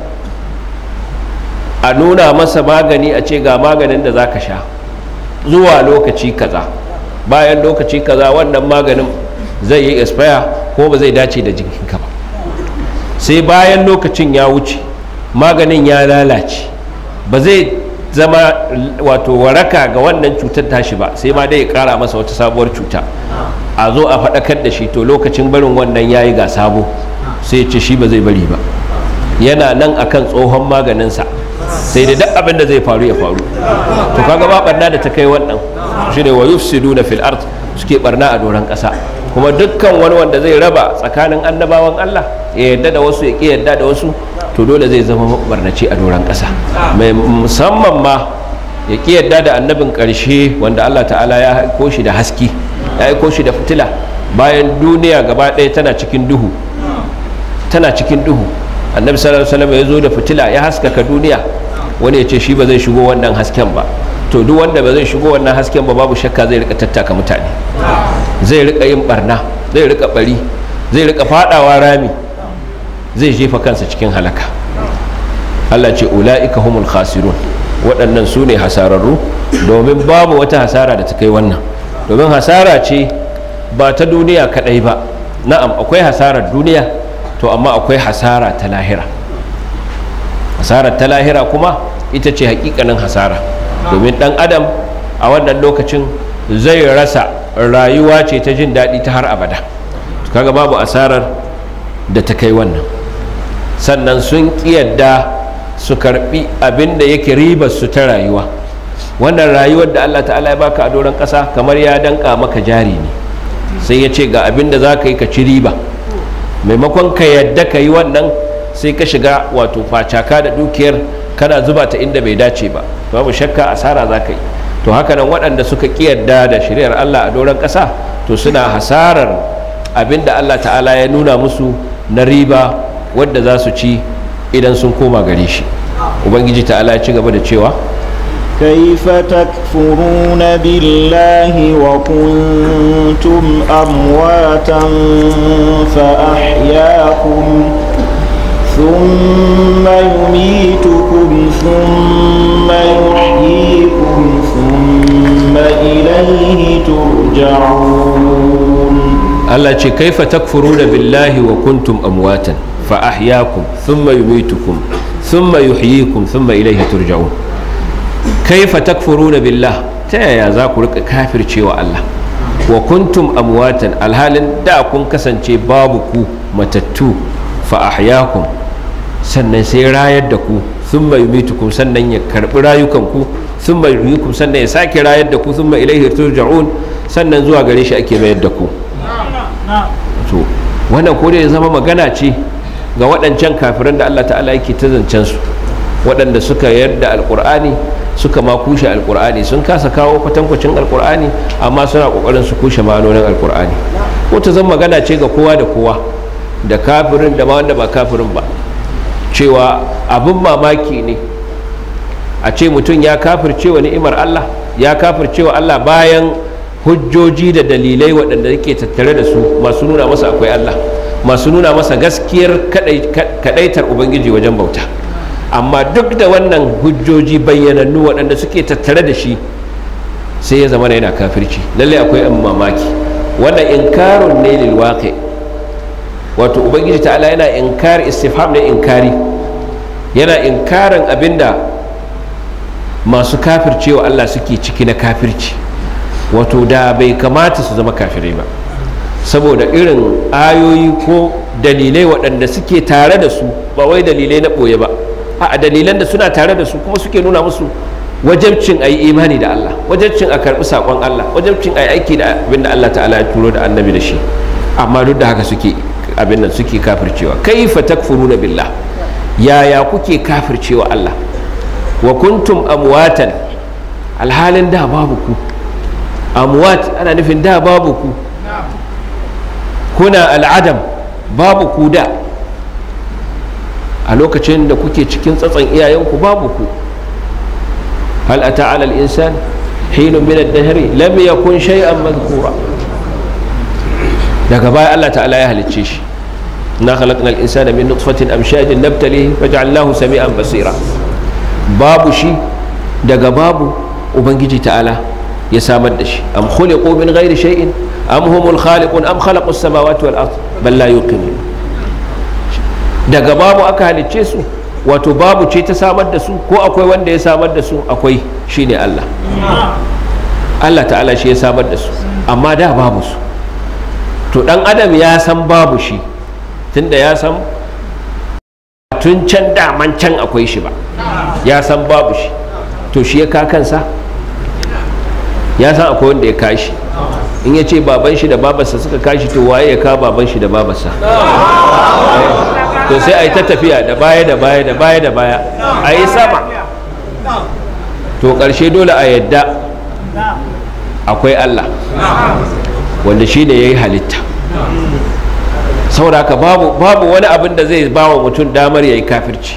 a nuna masa magani a ce ga maganin da za ka sha zuwa lokaci kaza bayan lokaci kaza wannan maganin zai yi expire ko ba zai dace da jikinka ba sai bayan lokacin ya wuce maganin ya lalace ba zai zama wato waraka ga wannan cutar tashi ba sai ma dai ya kara masa wata sabuwar cuta a zo a faɗakar da shi to lokacin barin wannan ya yi ga sabo sai ce shi ba zai bari ba yana nan akan tsohon maganinsa sai dai duk abin da zai faru ya faru to kaga ba barna da ta kai wannan shine wa yufsiduna fil ard suke barna a doron ƙasa kuma dukkan wani wanda zai raba tsakanin annabawan Allah ya yarda da wasu ya ki yarda da wasu to dole zai zama barnaci a doron ƙasa mai musamman ma ya ki yarda da annabin ƙarshe wanda Allah ta'ala ya aiko shi da haski ya aiko shi da fitila bayan duniya gaba ɗaya tana cikin duhu tana cikin duhu annabi sallallahu alaihi wasallam ya zo da fitila ya haskaka duniya wani ya ce shi ba zai shigo wannan hasken ba to duk wanda ba zai shigo wannan hasken ba babu shakka zai rika tattaka mutane zai rika yin barna zai rika bari zai rika fadawa rami zai jefa kansa cikin halaka Allah ce ula'ika humul khasirun waɗannan su ne hasararru domin babu wata hasara da ta kai wannan domin hasara ce ba ta duniya kaɗai ba na'am akwai hasarar duniya to amma akwai hasara ta lahira hasarar ta lahira kuma ita ce hakikanin hasara domin dan adam a wannan lokacin zai rasa rayuwa ce ta jin daɗi ta har abada kaga babu asarar da ta kai wannan sannan sun yadda su karbi abin da yake ribar su ta rayuwa wannan rayuwar da Allah ta'ala ya baka a doron ƙasa kamar ya danka maka jari ne sai ya ce ga abin da za ka yi ka ci riba maimakon ka yadda ka yi wannan sai ka shiga wato facaka da dukiyar kana zuba ta inda bai dace ba babu shakka asara za ka yi to haka nan waɗanda suka yadda da shari'ar Allah a doron ƙasa to suna hasarar abin da Allah ta'ala ya nuna musu na riba wadda za su ci idan sun koma gare shi ubangiji ta'ala ya ci gaba da cewa كيف تكفرون بالله وكنتم أمواتا فأحياكم ثم يميتكم ثم يحييكم ثم إليه ترجعون Allah ce kaifa takfuruna billahi wa kuntum amwatan fa ahyaakum thumma yumitukum thumma yuhyikum thumma ilayhi turja'un kaifa takfuruna billah ta yaya za ku rika kafircewa Allah wa kuntum amwatan alhalin da kun kasance babu ku matattu fa ahyaakum sannan sai rayar da ku thumma yumitukum sannan ya karbi rayukanku thumma yuhyikum sannan ya sake rayar da ku thumma ilayhi turja'un sannan zuwa gare shi ake mayar da ku to wannan ko ya zama magana ce ga waɗancan kafiran da Allah ta'ala yake ta zancen su waɗanda suka yarda alƙur'ani suka ma kushe alƙur'ani sun kasa kawo kwatankwacin alƙur'ani amma suna ƙoƙarin su kushe ma'anonin alƙur'ani ko ta zama magana ce ga kowa da kowa da kafirin da ma wanda ba kafirin ba cewa abin mamaki ne a ce mutum ya kafirce wa ni'imar Allah ya kafirce wa Allah bayan hujjoji da dalilai waɗanda yake tattare da su masu nuna masa akwai Allah masu nuna masa gaskiyar kadaitar ubangiji wajen bauta amma duk da wannan hujjoji bayyanannu waɗanda suke tattare da shi sai ya zama yana kafirci lallai akwai an mamaki wannan inkarun ne lil waqi wato ubangiji ta'ala yana inkari istifham ne inkari yana inkarin abinda masu kafircewa Allah suke ciki na kafirci wato da bai kamata su zama kafirai ba saboda irin ayoyi ko dalilai waɗanda suke tare da su ba wai dalilai na ɓoye ba a dalilan da suna tare da su kuma suke nuna musu wajabcin a yi imani da Allah wajabcin a karɓi saƙon Allah wajabcin a yi aiki da abin da Allah ta'ala ya turo da annabi da shi amma duk da haka suke abin nan suke kafircewa kaifa takfuruna billah yaya kuke kafircewa Allah wa kuntum amwatan alhalin da babu ku amwat ana nufin da babu ku kuna al'adam babu ku da a lokacin da kuke cikin tsatson iyayenku babu ku hal ata ala al-insan hinun min ad-dahr lam yakun shay'an madhkura daga baya Allah ta'ala ya halicce shi na khalaqna al-insana min nutfatin amshajin nabtalihi faj'alnahu sami'an basira babu shi daga babu ubangiji ta'ala ya samar da shi am khuliqu min ghairi shay'in am humul khaliqun am khalaqus samawati wal ard bal la yuqinun daga babu aka halicce su wato babu ce ta samar da su ko akwai wanda ya samar da su akwai shine Allah Allah ta'ala shi ya samar da su amma da babu su to dan adam ya san babu shi tunda ya san tun can daman can akwai shi ba ya san babu shi to shi ya ka kansa ya san akwai wanda ya kashi in ya ce baban shi da babarsa suka kashi to waye ya ka baban shi da babarsa to sai a yi ta tafiya da baya da baya da baya da baya a yi sama to ƙarshe dole a yadda akwai Allah wanda shi ne ya yi halitta sauraka babu babu wani abin da zai ba wa mutum damar ya yi kafirci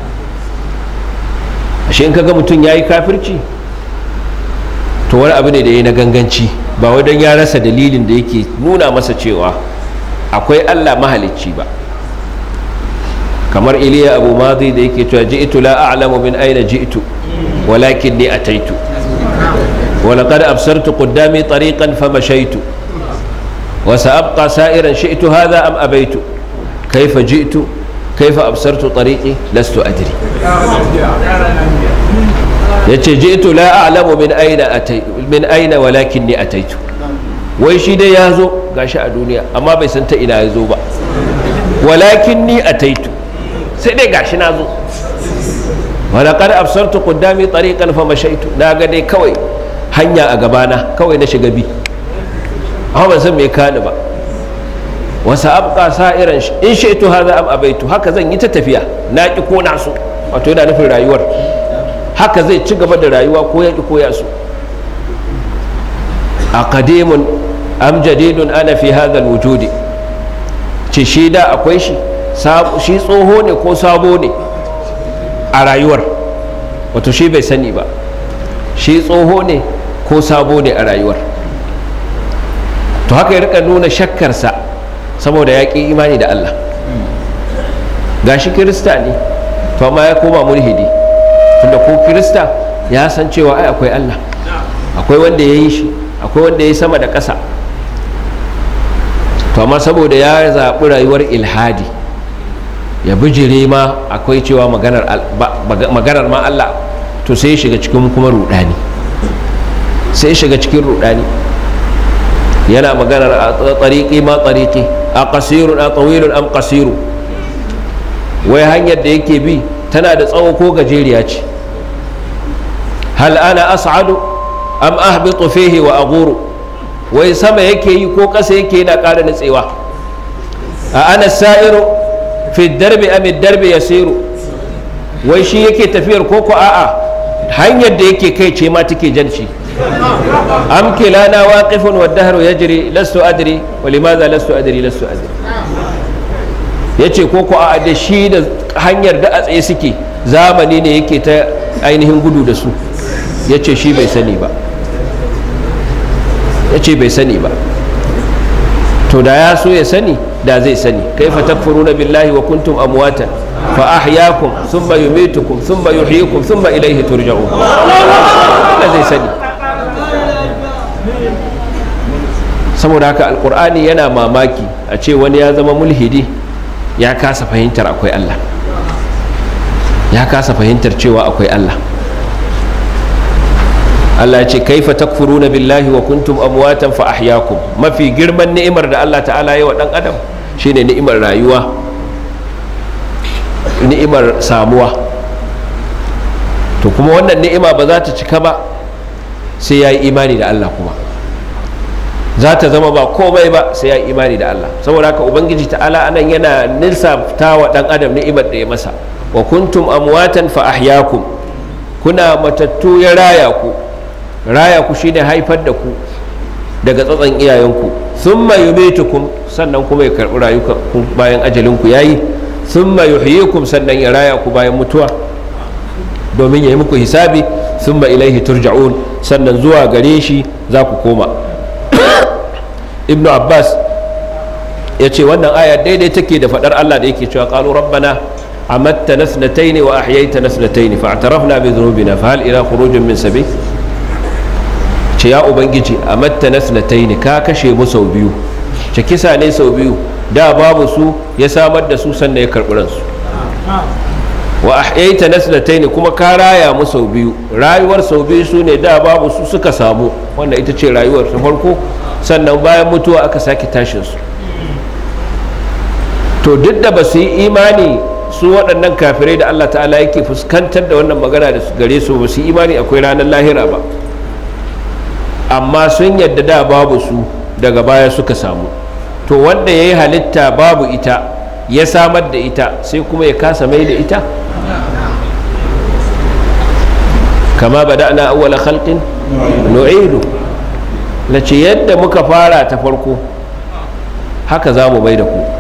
ashe in kaga mutum ya yi kafirci to wani abu ne da ya yi na ganganci ba wai don ya rasa dalilin da yake nuna masa cewa akwai allah mahalicci ba kamar iliya abu mazi da yake cewa ji'tu la a'lamu min aina ji'tu walakin ni ataitu ولقد أبصرت قدامي طريقا فمشيت وسأبقى سائرا شئت هذا أم أبيت كيف جئت كيف أبصرت طريقي لست أدري yace ji'tu la a'lamu min aina atay min aina walakinni ataitu wai shi dai ya zo gashi a duniya amma bai san ta ina ya zo ba walakinni ataitu sai dai gashi na zo walaƙar absartu qudami tariqan fa mashaitu na ga dai kawai hanya a gabana kawai na shiga bi amma ban san me kani ba wasa abqa sa'iran in shaitu hadha am abaitu haka zan yi ta tafiya na ki ko na so wato yana nufin rayuwar haka zai ci gaba da rayuwa ko ya ki ko ya so aqadimun am jadidun ana fi hadha alwujudi ce shi da akwai shi shi tsoho ne ko sabo ne a rayuwar wato shi bai sani ba shi tsoho ne ko sabo ne a rayuwar to haka ya rika nuna shakkarsa saboda ya ƙi imani da Allah gashi kirista ne to amma ya koma mulhidi tunda ko kirista ya san cewa ai akwai Allah akwai wanda ya yi shi akwai wanda ya yi sama da ƙasa to amma saboda ya zaɓi rayuwar ilhadi ya bijire ma akwai cewa maganar ma Allah to sai shiga cikin kuma rudani sai shiga cikin rudani yana maganar a tsariki ma tsariki a kasirun a tsawilun am kasiru wai hanyar da yake bi tana da tsawo ko gajeriya ce hal ana as'adu am ahbitu fihi wa aghuru wai sama yake yi ko ƙasa yake yana ƙara nutsewa a ana sa'iru fi darbi amit darbi ya siru wai shi yake tafiyar koko a'a hanyar da yake kai ce ma take janci am kilana waqifun wa dahru yajri lastu adri wa limadha lastu adri lastu adri yace koko a'a da shi da hanyar da a tsaye suke zamani ne yake ta ainihin gudu da su yace shi bai sani ba yace bai sani ba to da ya so ya sani da zai sani kaifa takfuruna billahi wa kuntum amwatan fa ahyaakum thumma yumitukum thumma yuhyikum thumma ilayhi turja'un da zai sani saboda haka alkur'ani yana mamaki a ce wani ya zama mulhidi ya kasa fahimtar akwai Allah ya kasa fahimtar cewa akwai Allah Allah ce kaifa takfuruna billahi wa kuntum amwatan fa ahyaakum mafi girman ni'imar da Allah ta'ala ya wa dan adam shine ni'imar rayuwa ni'imar samuwa to kuma wannan ni'ima ba za ta cika ba sai ya yi imani da Allah kuma za ta zama ba komai ba sai ya yi imani da Allah saboda haka ubangiji ta'ala anan yana nilsafta wa dan adam ni'imar da ya masa wa kuntum amwatan fa ahyaakum kuna matattu ya raya ku raya ku shine haifar da ku daga tsatsan iyayenku thumma yumitukum sannan kuma ya karbi rayuka bayan ajalinku yayi thumma yuhyikum sannan ya raya ku bayan mutuwa domin ya yi muku hisabi thumma ilaihi turja'un sannan zuwa gare shi za ku koma ibnu abbas ya ce wannan aya daidai take da faɗar allah da yake cewa qalu rabbana amatta nasnataini wa ahyaita nasnataini fa'tarafna bi dhunubina fa hal ila khurujin min sabil ce ya ubangiji amatta nasnataini ka kashe mu sau biyu ce kisa ne sau biyu da babu su ya samar da su sannan ya karɓi ransu wa ahyaita nasnataini kuma ka raya mu sau biyu rayuwar sau biyu su ne da babu su suka samu wanda ita ce rayuwar ta farko sannan bayan mutuwa aka sake tashin su to duk da ba su yi imani su waɗannan kafirai da Allah ta'ala yake fuskantar da wannan magana da gare su ba su yi imani akwai ranar lahira ba amma sun yadda da babu su daga baya suka samu to wanda ya yi halitta babu ita ya samar da ita sai kuma ya kasa mai da ita kama bada'na awwala khalqin nu'idu lace yadda muka fara ta farko haka za mu mai da ku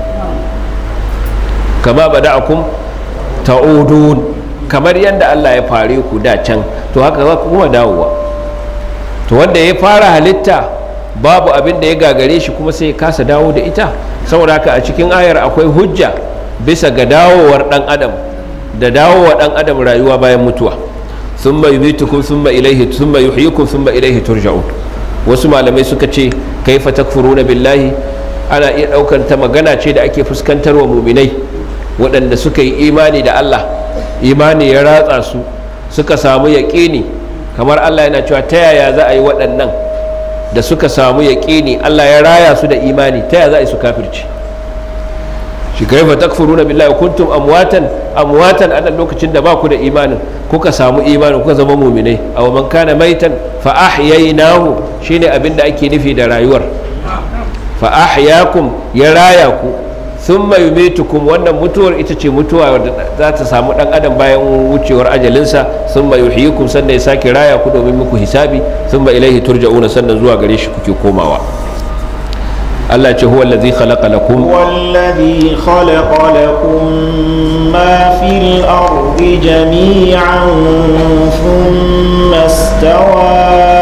kama bada'akum ta'udun kamar yadda Allah ya fare ku da can to haka za ku kuma dawowa to wanda ya fara halitta babu abin da ya gagare shi kuma sai ya kasa dawo da ita saboda haka a cikin ayar akwai hujja bisa ga dawowar dan adam da dawowa dan adam rayuwa bayan mutuwa thumma yumitukum thumma ilayhi thumma yuhyikum thumma ilayhi turja'un wasu malamai suka ce kaifa takfuruna billahi ana iya daukar ta magana ce da ake fuskantar wa muminai waɗanda suka yi imani da Allah imani ya ratsa su suka samu yaƙini kamar Allah yana cewa ta yaya za a yi waɗannan da suka samu yaƙini Allah ya raya su da imani ta yaya za a yi su kafirci shi kaifa takfuruna billahi kuntum amwatan amwatan a lokacin da ba ku da imanin kuka samu imanin kuka zama muminai aw man kana maitan fa ahyaynahu shine abin da ake nufi da rayuwar fa ahyakum ya raya ku thumma yumitukum wannan mutuwar ita ce mutuwa wadda za ta samu dan adam bayan wucewar ajalinsa thumma yuhyikum sannan ya sake raya ku domin muku hisabi thumma ilaihi turja'una sannan zuwa gare shi kuke komawa Allah ce huwa allazi khalaqa lakum هو الذي خلق لكم ما في الأرض جميعا ثم استوى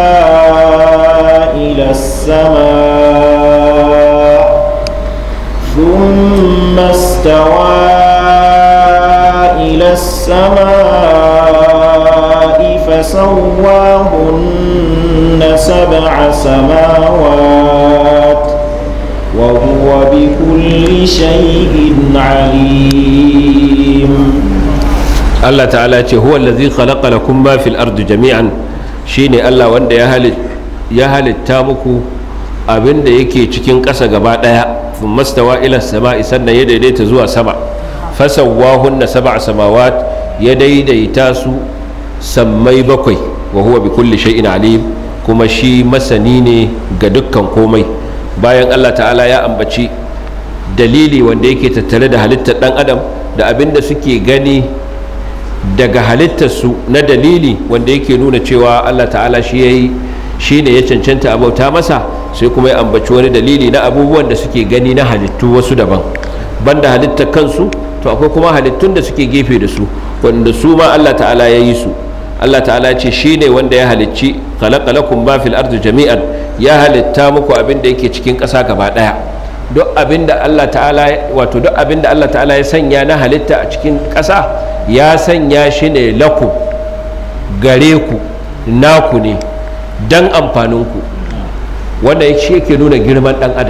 إلى السماء ثم استوى إلى السماء فسواهن سبع سماوات وهو بكل شيء عليم Allah ta'ala ce huwa allazi khalaqa lakum ma fil ardi jami'an shine Allah wanda ya halit ya halitta muku abin da yake cikin ƙasa gaba ɗaya thumma stawa ila sama'i sannan ya daidaita zuwa sama fasawwahunna sab'a samawat ya daidaita su sammai bakwai wa huwa bi kulli shay'in alim kuma shi masani ne ga dukkan komai bayan Allah ta'ala ya ambaci dalili wanda yake tattare da halittar dan adam da abin da suke gani daga halittarsu na dalili wanda yake nuna cewa Allah ta'ala shi ya yi shi ne ya cancanta a bauta masa sai kuma ya ambaci wani dalili na abubuwan da suke gani na halittu wasu daban banda halittar kansu to akwai kuma halittun da suke gefe da su wanda su ma Allah ta'ala ya yi su Allah ta'ala ce shi ne wanda ya halicci khalaqalakum ma fil ardi jami'an ya halitta muku abin da yake cikin ƙasa gaba ɗaya duk abin da Allah ta'ala wato duk abin da Allah ta'ala ya sanya na halitta a cikin ƙasa ya sanya shi ne lakum gare ku naku ne dan amfaninku wanda shi yake nuna girman ɗan adam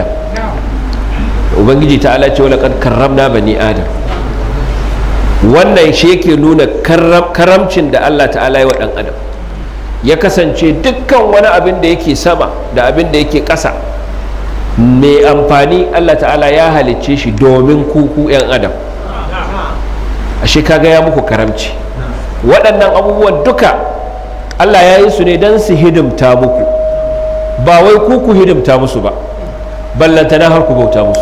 ubangiji ta'ala ce wala karramna bani adam wannan shi yake nuna karamcin da Allah ta'ala yi wa ɗan adam ya kasance dukkan wani abin da yake sama da abin da yake ƙasa mai amfani Allah ta'ala ya halicce shi domin kuku 'yan adam ashe kaga ya muku karamci waɗannan abubuwan duka Allah ya yi su ne don su hidimta muku ba wai kuku hidimta musu ba ballantana har ku bauta musu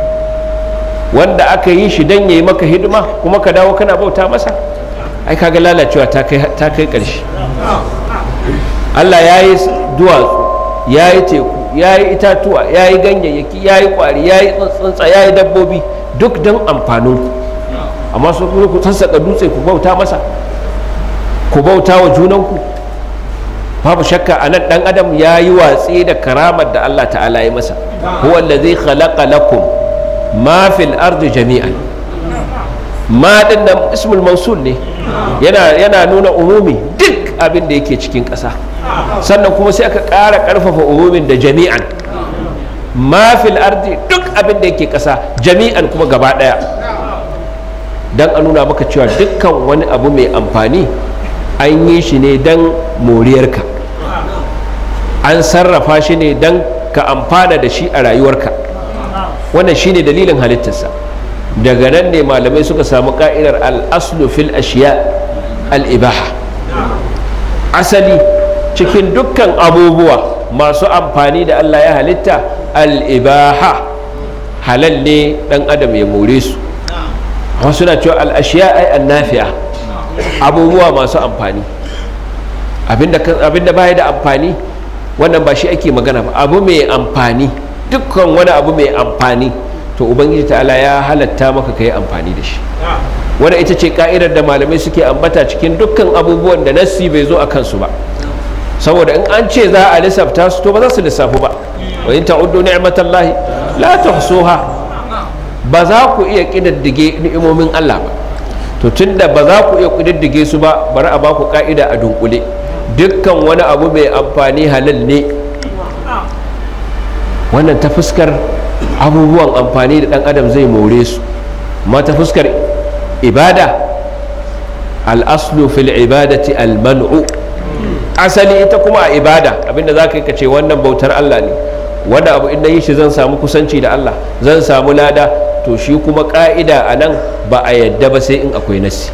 wanda aka yi shi don ya yi maka hidima kuma ka dawo kana bauta masa ai kaga lalacewa ta kai ƙarshe Allah ya yi duwatsu ya yi teku ya yi itatuwa ya yi ganyayyaki ya yi kwari ya yi tsuntsa ya yi dabbobi duk don amfaninku amma su kuma ku sassaƙa dutse ku bauta masa ku bauta wa junanku babu shakka a nan ɗan adam ya yi watsi da karamar da Allah ta'ala ya masa huwa allazi khalaqa lakum ma fil ardi jami'an ma din nan ismul mausul ne yana yana nuna umumi duk abin da yake cikin ƙasa sannan kuma sai aka ƙara ƙarfafa umumin da jami'an ma fil ardi duk abin da yake ƙasa jami'an kuma gaba ɗaya don a nuna maka cewa dukkan wani abu mai amfani an yi shi ne don moriyarka an sarrafa shi ne don ka amfana da shi a rayuwarka wannan shi ne dalilin halittarsa daga nan ne malamai suka samu ka'idar al'aslu fil ashiya al'ibaha asali cikin dukkan abubuwa masu amfani da allah ya halitta al'ibaha halal ne dan adam ya more su wasu na cewa al'ashiya ai annafi'a abubuwa masu amfani abinda baya da amfani wannan ba shi ake magana ba abu mai amfani dukkan wani abu mai amfani to ubangiji ta'ala ya halatta maka ka yi amfani da shi wadda ita ce ka'idar da malamai suke ambata cikin dukkan abubuwan da nassi bai zo a kansu ba saboda in an ce za a lissafta su to ba za su lissafu ba wa in ta'uddu ni'matallahi la tuhsuha ba za ku iya kididdige ni'imomin Allah ba to tunda ba za ku iya kididdige su ba bari a ba ku ka'ida a dunkule dukkan wani abu mai amfani halal ne wannan ta fuskar abubuwan amfani da dan adam zai more su ma ta fuskar ibada al'aslu fil ibadati al-man'u asali ita kuma a ibada abinda za ka yi ka ce wannan bautar Allah ne wanda abu in na yi shi zan samu kusanci da Allah zan samu lada to shi kuma ka'ida a nan ba a yadda ba sai in akwai nasi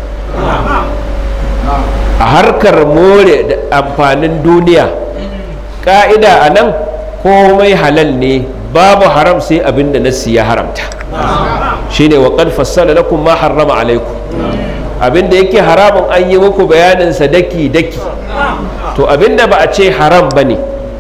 a harkar more da amfanin duniya ka'ida a nan komai halal ne babu haram sai abin da nasi ya haramta shine wa qad fassala lakum ma harrama alaikum abin da yake haramun an yi muku bayanin sa daki daki to abin da ba a ce haram bane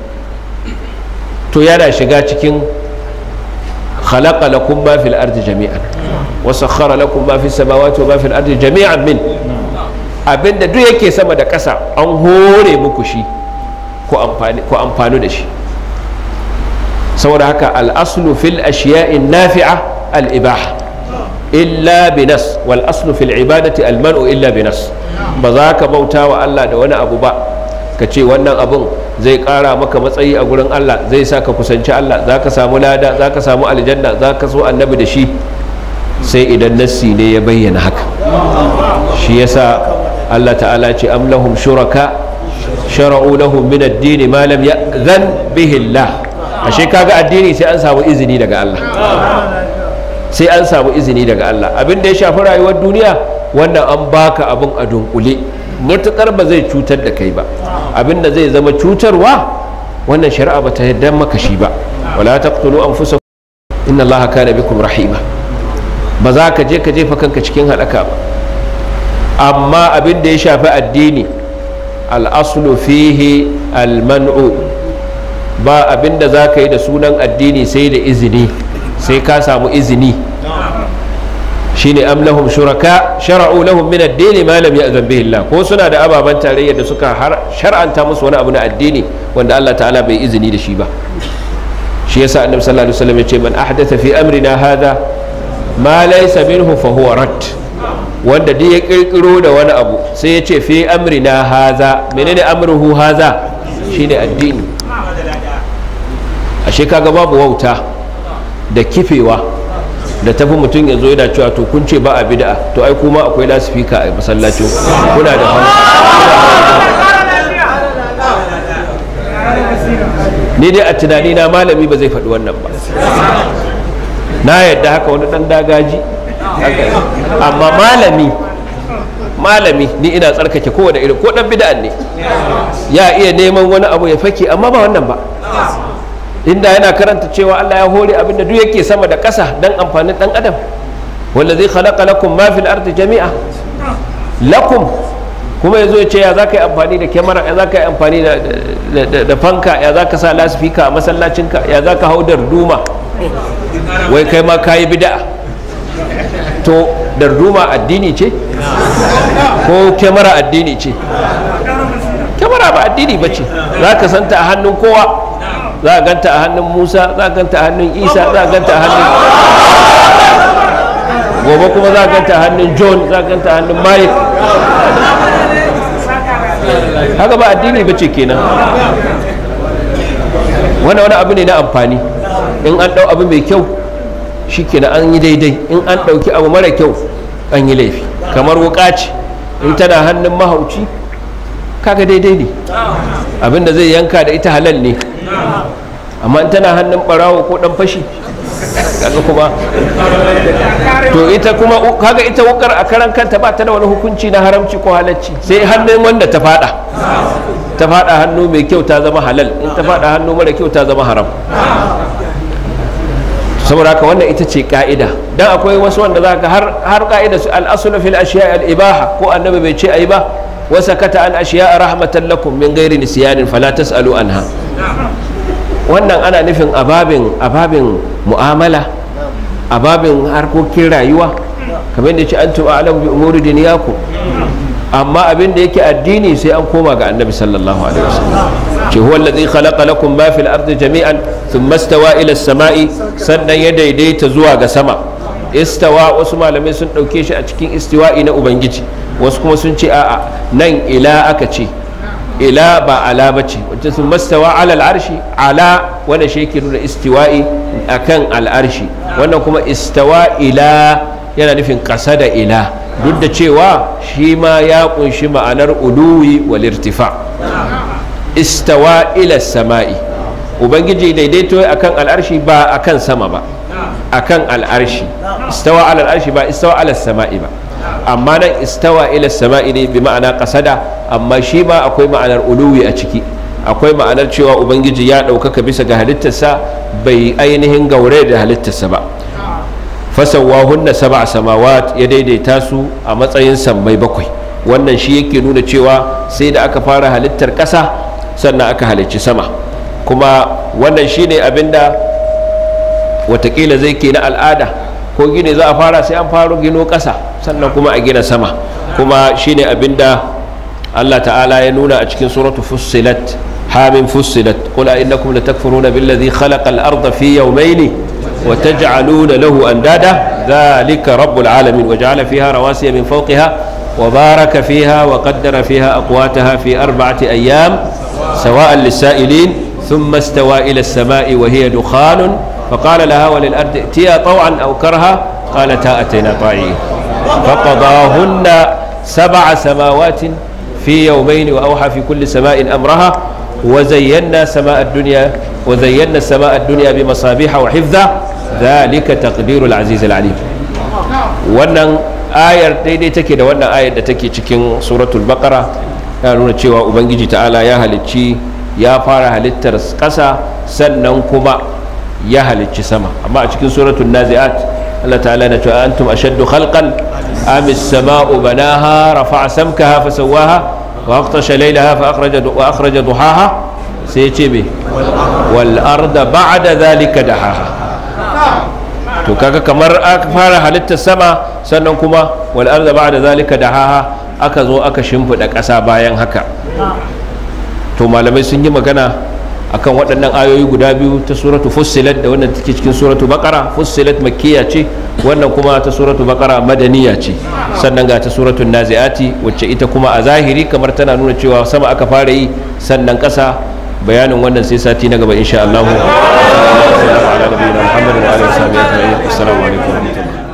to yana shiga cikin khalaqa lakum ma fil ardi jami'an wa sakhkhara lakum ma fis samawati wa ma fil ardi jami'an min abinda duk yake sama da ƙasa an hore muku shi ku amfani da shi saboda haka al'aslu fil ashiya'in nafi'a al'ibaha illa binas wal aslu fil ibadati almanu illa binas ba za ka bauta wa Allah da wani abu ba ka ce wannan abun zai ƙara maka matsayi a gurin Allah zai sa ka kusanci Allah za ka samu lada za ka samu aljanna za ka so annabi da shi sai idan nassi ne ya bayyana haka shi yasa Allah ta'ala ce am lahum shuraka shara'u lahum min ad-din ma lam ya'zan bihi Allah ashe kaga addini sai an samu izini daga Allah sai an samu izini daga Allah abin da ya shafi rayuwar duniya wannan an baka abin a dunkule matukar ba zai cutar da kai ba abin da zai zama cutarwa wannan shari'a ba ta yarda maka shi ba wala taqtulu anfusakum inna allaha kana bikum rahima ba za ka je ka jefa kanka cikin halaka ba amma abin da ya shafi addini al'aslu fihi alman'u ba abin da za ka yi da sunan addini sai da izini sai ka samu izini shine am lahum shuraka shara'u lahum min ad-din ma lam ya'zan bihi Allah ko suna da ababan tarayya da suka shar'anta musu wani abu na addini wanda Allah ta'ala bai izini da shi ba shi yasa annabi sallallahu alaihi wasallam ya ce man ahdatha fi amrina hadha ma laysa minhu fa huwa rad wanda duk ya kirkiro da wani abu sai ya ce fi amrina haza menene amruhu haza shine addini ashe kaga babu wauta da kifewa da tafi mutum ya zo yana cewa to kun ce ba a bid'a to ai kuma akwai lasifika a masallacin kuna da ni dai a tunani na malami ba zai faɗi wannan ba na yadda haka wani ɗan dagaji amma malami malami ni ina tsarkake kowane irin ko dan bid'an ne ya iya neman wani abu ya fake amma ba wannan ba inda yana karanta cewa Allah ya hore abinda duk yake sama da ƙasa dan amfanin dan adam wallazi khalaqa lakum ma fil ardi jami'a lakum kuma yazo ya ce ya zaka yi amfani da kyamara ya zaka yi amfani da fanka ya zaka sa lasifika a masallacinka ya zaka hau da duma wai kai ma kayi bid'a to darduma addini ce ko kyamara addini ce kyamara ba addini ba ce za ka santa a hannun kowa za a ganta a hannun musa za a ganta a hannun isa za a ganta a hannun gobe kuma za a ganta a hannun john za a ganta a hannun mike haka ba addini ba ce kenan wani wani abu ne na amfani in an ɗau abu mai kyau shi kenan an yi daidai in an ɗauki abu mara kyau an yi laifi kamar wuka ce in tana hannun mahauci kaga daidai ne abinda zai yanka da ita halal ne amma in tana hannun barawo ko dan fashi kaga kuma to ita kuma kaga ita wukar a karan kanta ba ta da wani hukunci na haramci ko halacci sai hannun wanda ta fada ta fada hannu mai kyau ta zama halal in ta fada hannu mara kyau ta zama haram saboda haka wannan ita ce ka'ida dan akwai wasu wanda za ka har ka'ida su al'asulu fil ashiya al ibaha ko annabi bai ce ayi ba wa sakata an ashiya rahmatan lakum min ghairi nisyanin fala tasalu anha wannan ana nufin ababin ababin mu'amala ababin harkokin rayuwa kamar da ce antum a'lamu bi umuri dunyakum amma abin da yake addini sai an koma ga annabi sallallahu alaihi wasallam ce huwa alladhi khalaqa lakum ma fil ardi jami'an thumma istawa ila as-sama'i sannan ya daidaita zuwa ga sama istawa wasu malamai sun dauke shi a cikin istiwa'i na ubangiji wasu kuma sun ce a'a nan ila aka ce ila ba ala bace wacce sun mastawa ala al'arshi ala wanda shi yake nuna istiwa'i akan al'arshi wannan kuma istawa ila yana nufin ƙasa da ila duk da cewa shi ma ya kunshi ma'anar uluwi wal irtifa istawa ila sama'i ubangiji daidaito akan al'arshi ba akan sama ba akan al'arshi istawa ala al'arshi ba istawa ala sama'i ba amma nan istawa ila sama'i ne bi ma'ana kasada amma shi ma akwai ma'anar uluwi a ciki akwai ma'anar cewa ubangiji ya ɗaukaka bisa ga halittarsa bai ainihin gaure da halittarsa ba fasawahunna sab'a samawat ya daidaita su a matsayin sammai bakwai wannan shi yake nuna cewa sai da aka fara halittar ƙasa sannan aka halicci sama kuma wannan shine abinda watakila zai ke na al'ada ko gine za a fara sai an faro gino ƙasa sannan kuma a gina sama kuma shine abinda Allah ta'ala ya nuna a cikin suratu fussilat hamin fussilat qul a innakum latakfuruna billadhi khalaqa al-ardha fi yawmayni wa taj'aluna lahu andada dhalika rabbul alamin wa ja'ala fiha rawasiya min fawqiha wa baraka fiha wa qaddara fiha aqwataha fi arba'ati ayyam sawa'an lis-sa'ilin ثم استوى إلى السماء وهي دخان فقال لها وللأرض ائتيا طوعا أو كرها قالتا أتينا طائعين فقضاهن سبع سماوات في يومين وأوحى في كل سماء أمرها وزينا سماء الدنيا وزينا السماء الدنيا بمصابيح وحفظا ذلك تقدير العزيز العليم wannan ayar daidai take da wannan ayar da take cikin suratul baqara ya nuna cewa ubangiji ta'ala ya halicci ya fara halittar ƙasa sannan kuma ya halicci sama amma a cikin suratul nazi'at Allah ta'ala na cewa antum ashaddu khalqan am as-sama'u banaha rafa'a samkaha fasawwaha wa aqtasha laylaha fa akhraja wa akhraja duhaha sai ya ce me wal arda ba'da dhalika dahaha to kaga kamar aka fara halittar sama sannan kuma wal arda ba'da dhalika dahaha aka zo aka shimfida ƙasa bayan haka to malamai sun yi magana akan waɗannan ayoyi guda biyu ta suratu fussilat da wannan take cikin suratu baqara fussilat makkiya ce wannan kuma ta suratu baqara madaniya ce sannan ga ta suratu naziati wacce ita kuma a zahiri kamar tana nuna cewa sama aka fara yi sannan ƙasa bayanin wannan sai sati na gaba insha Allah. Assalamu alaikum wa rahmatullahi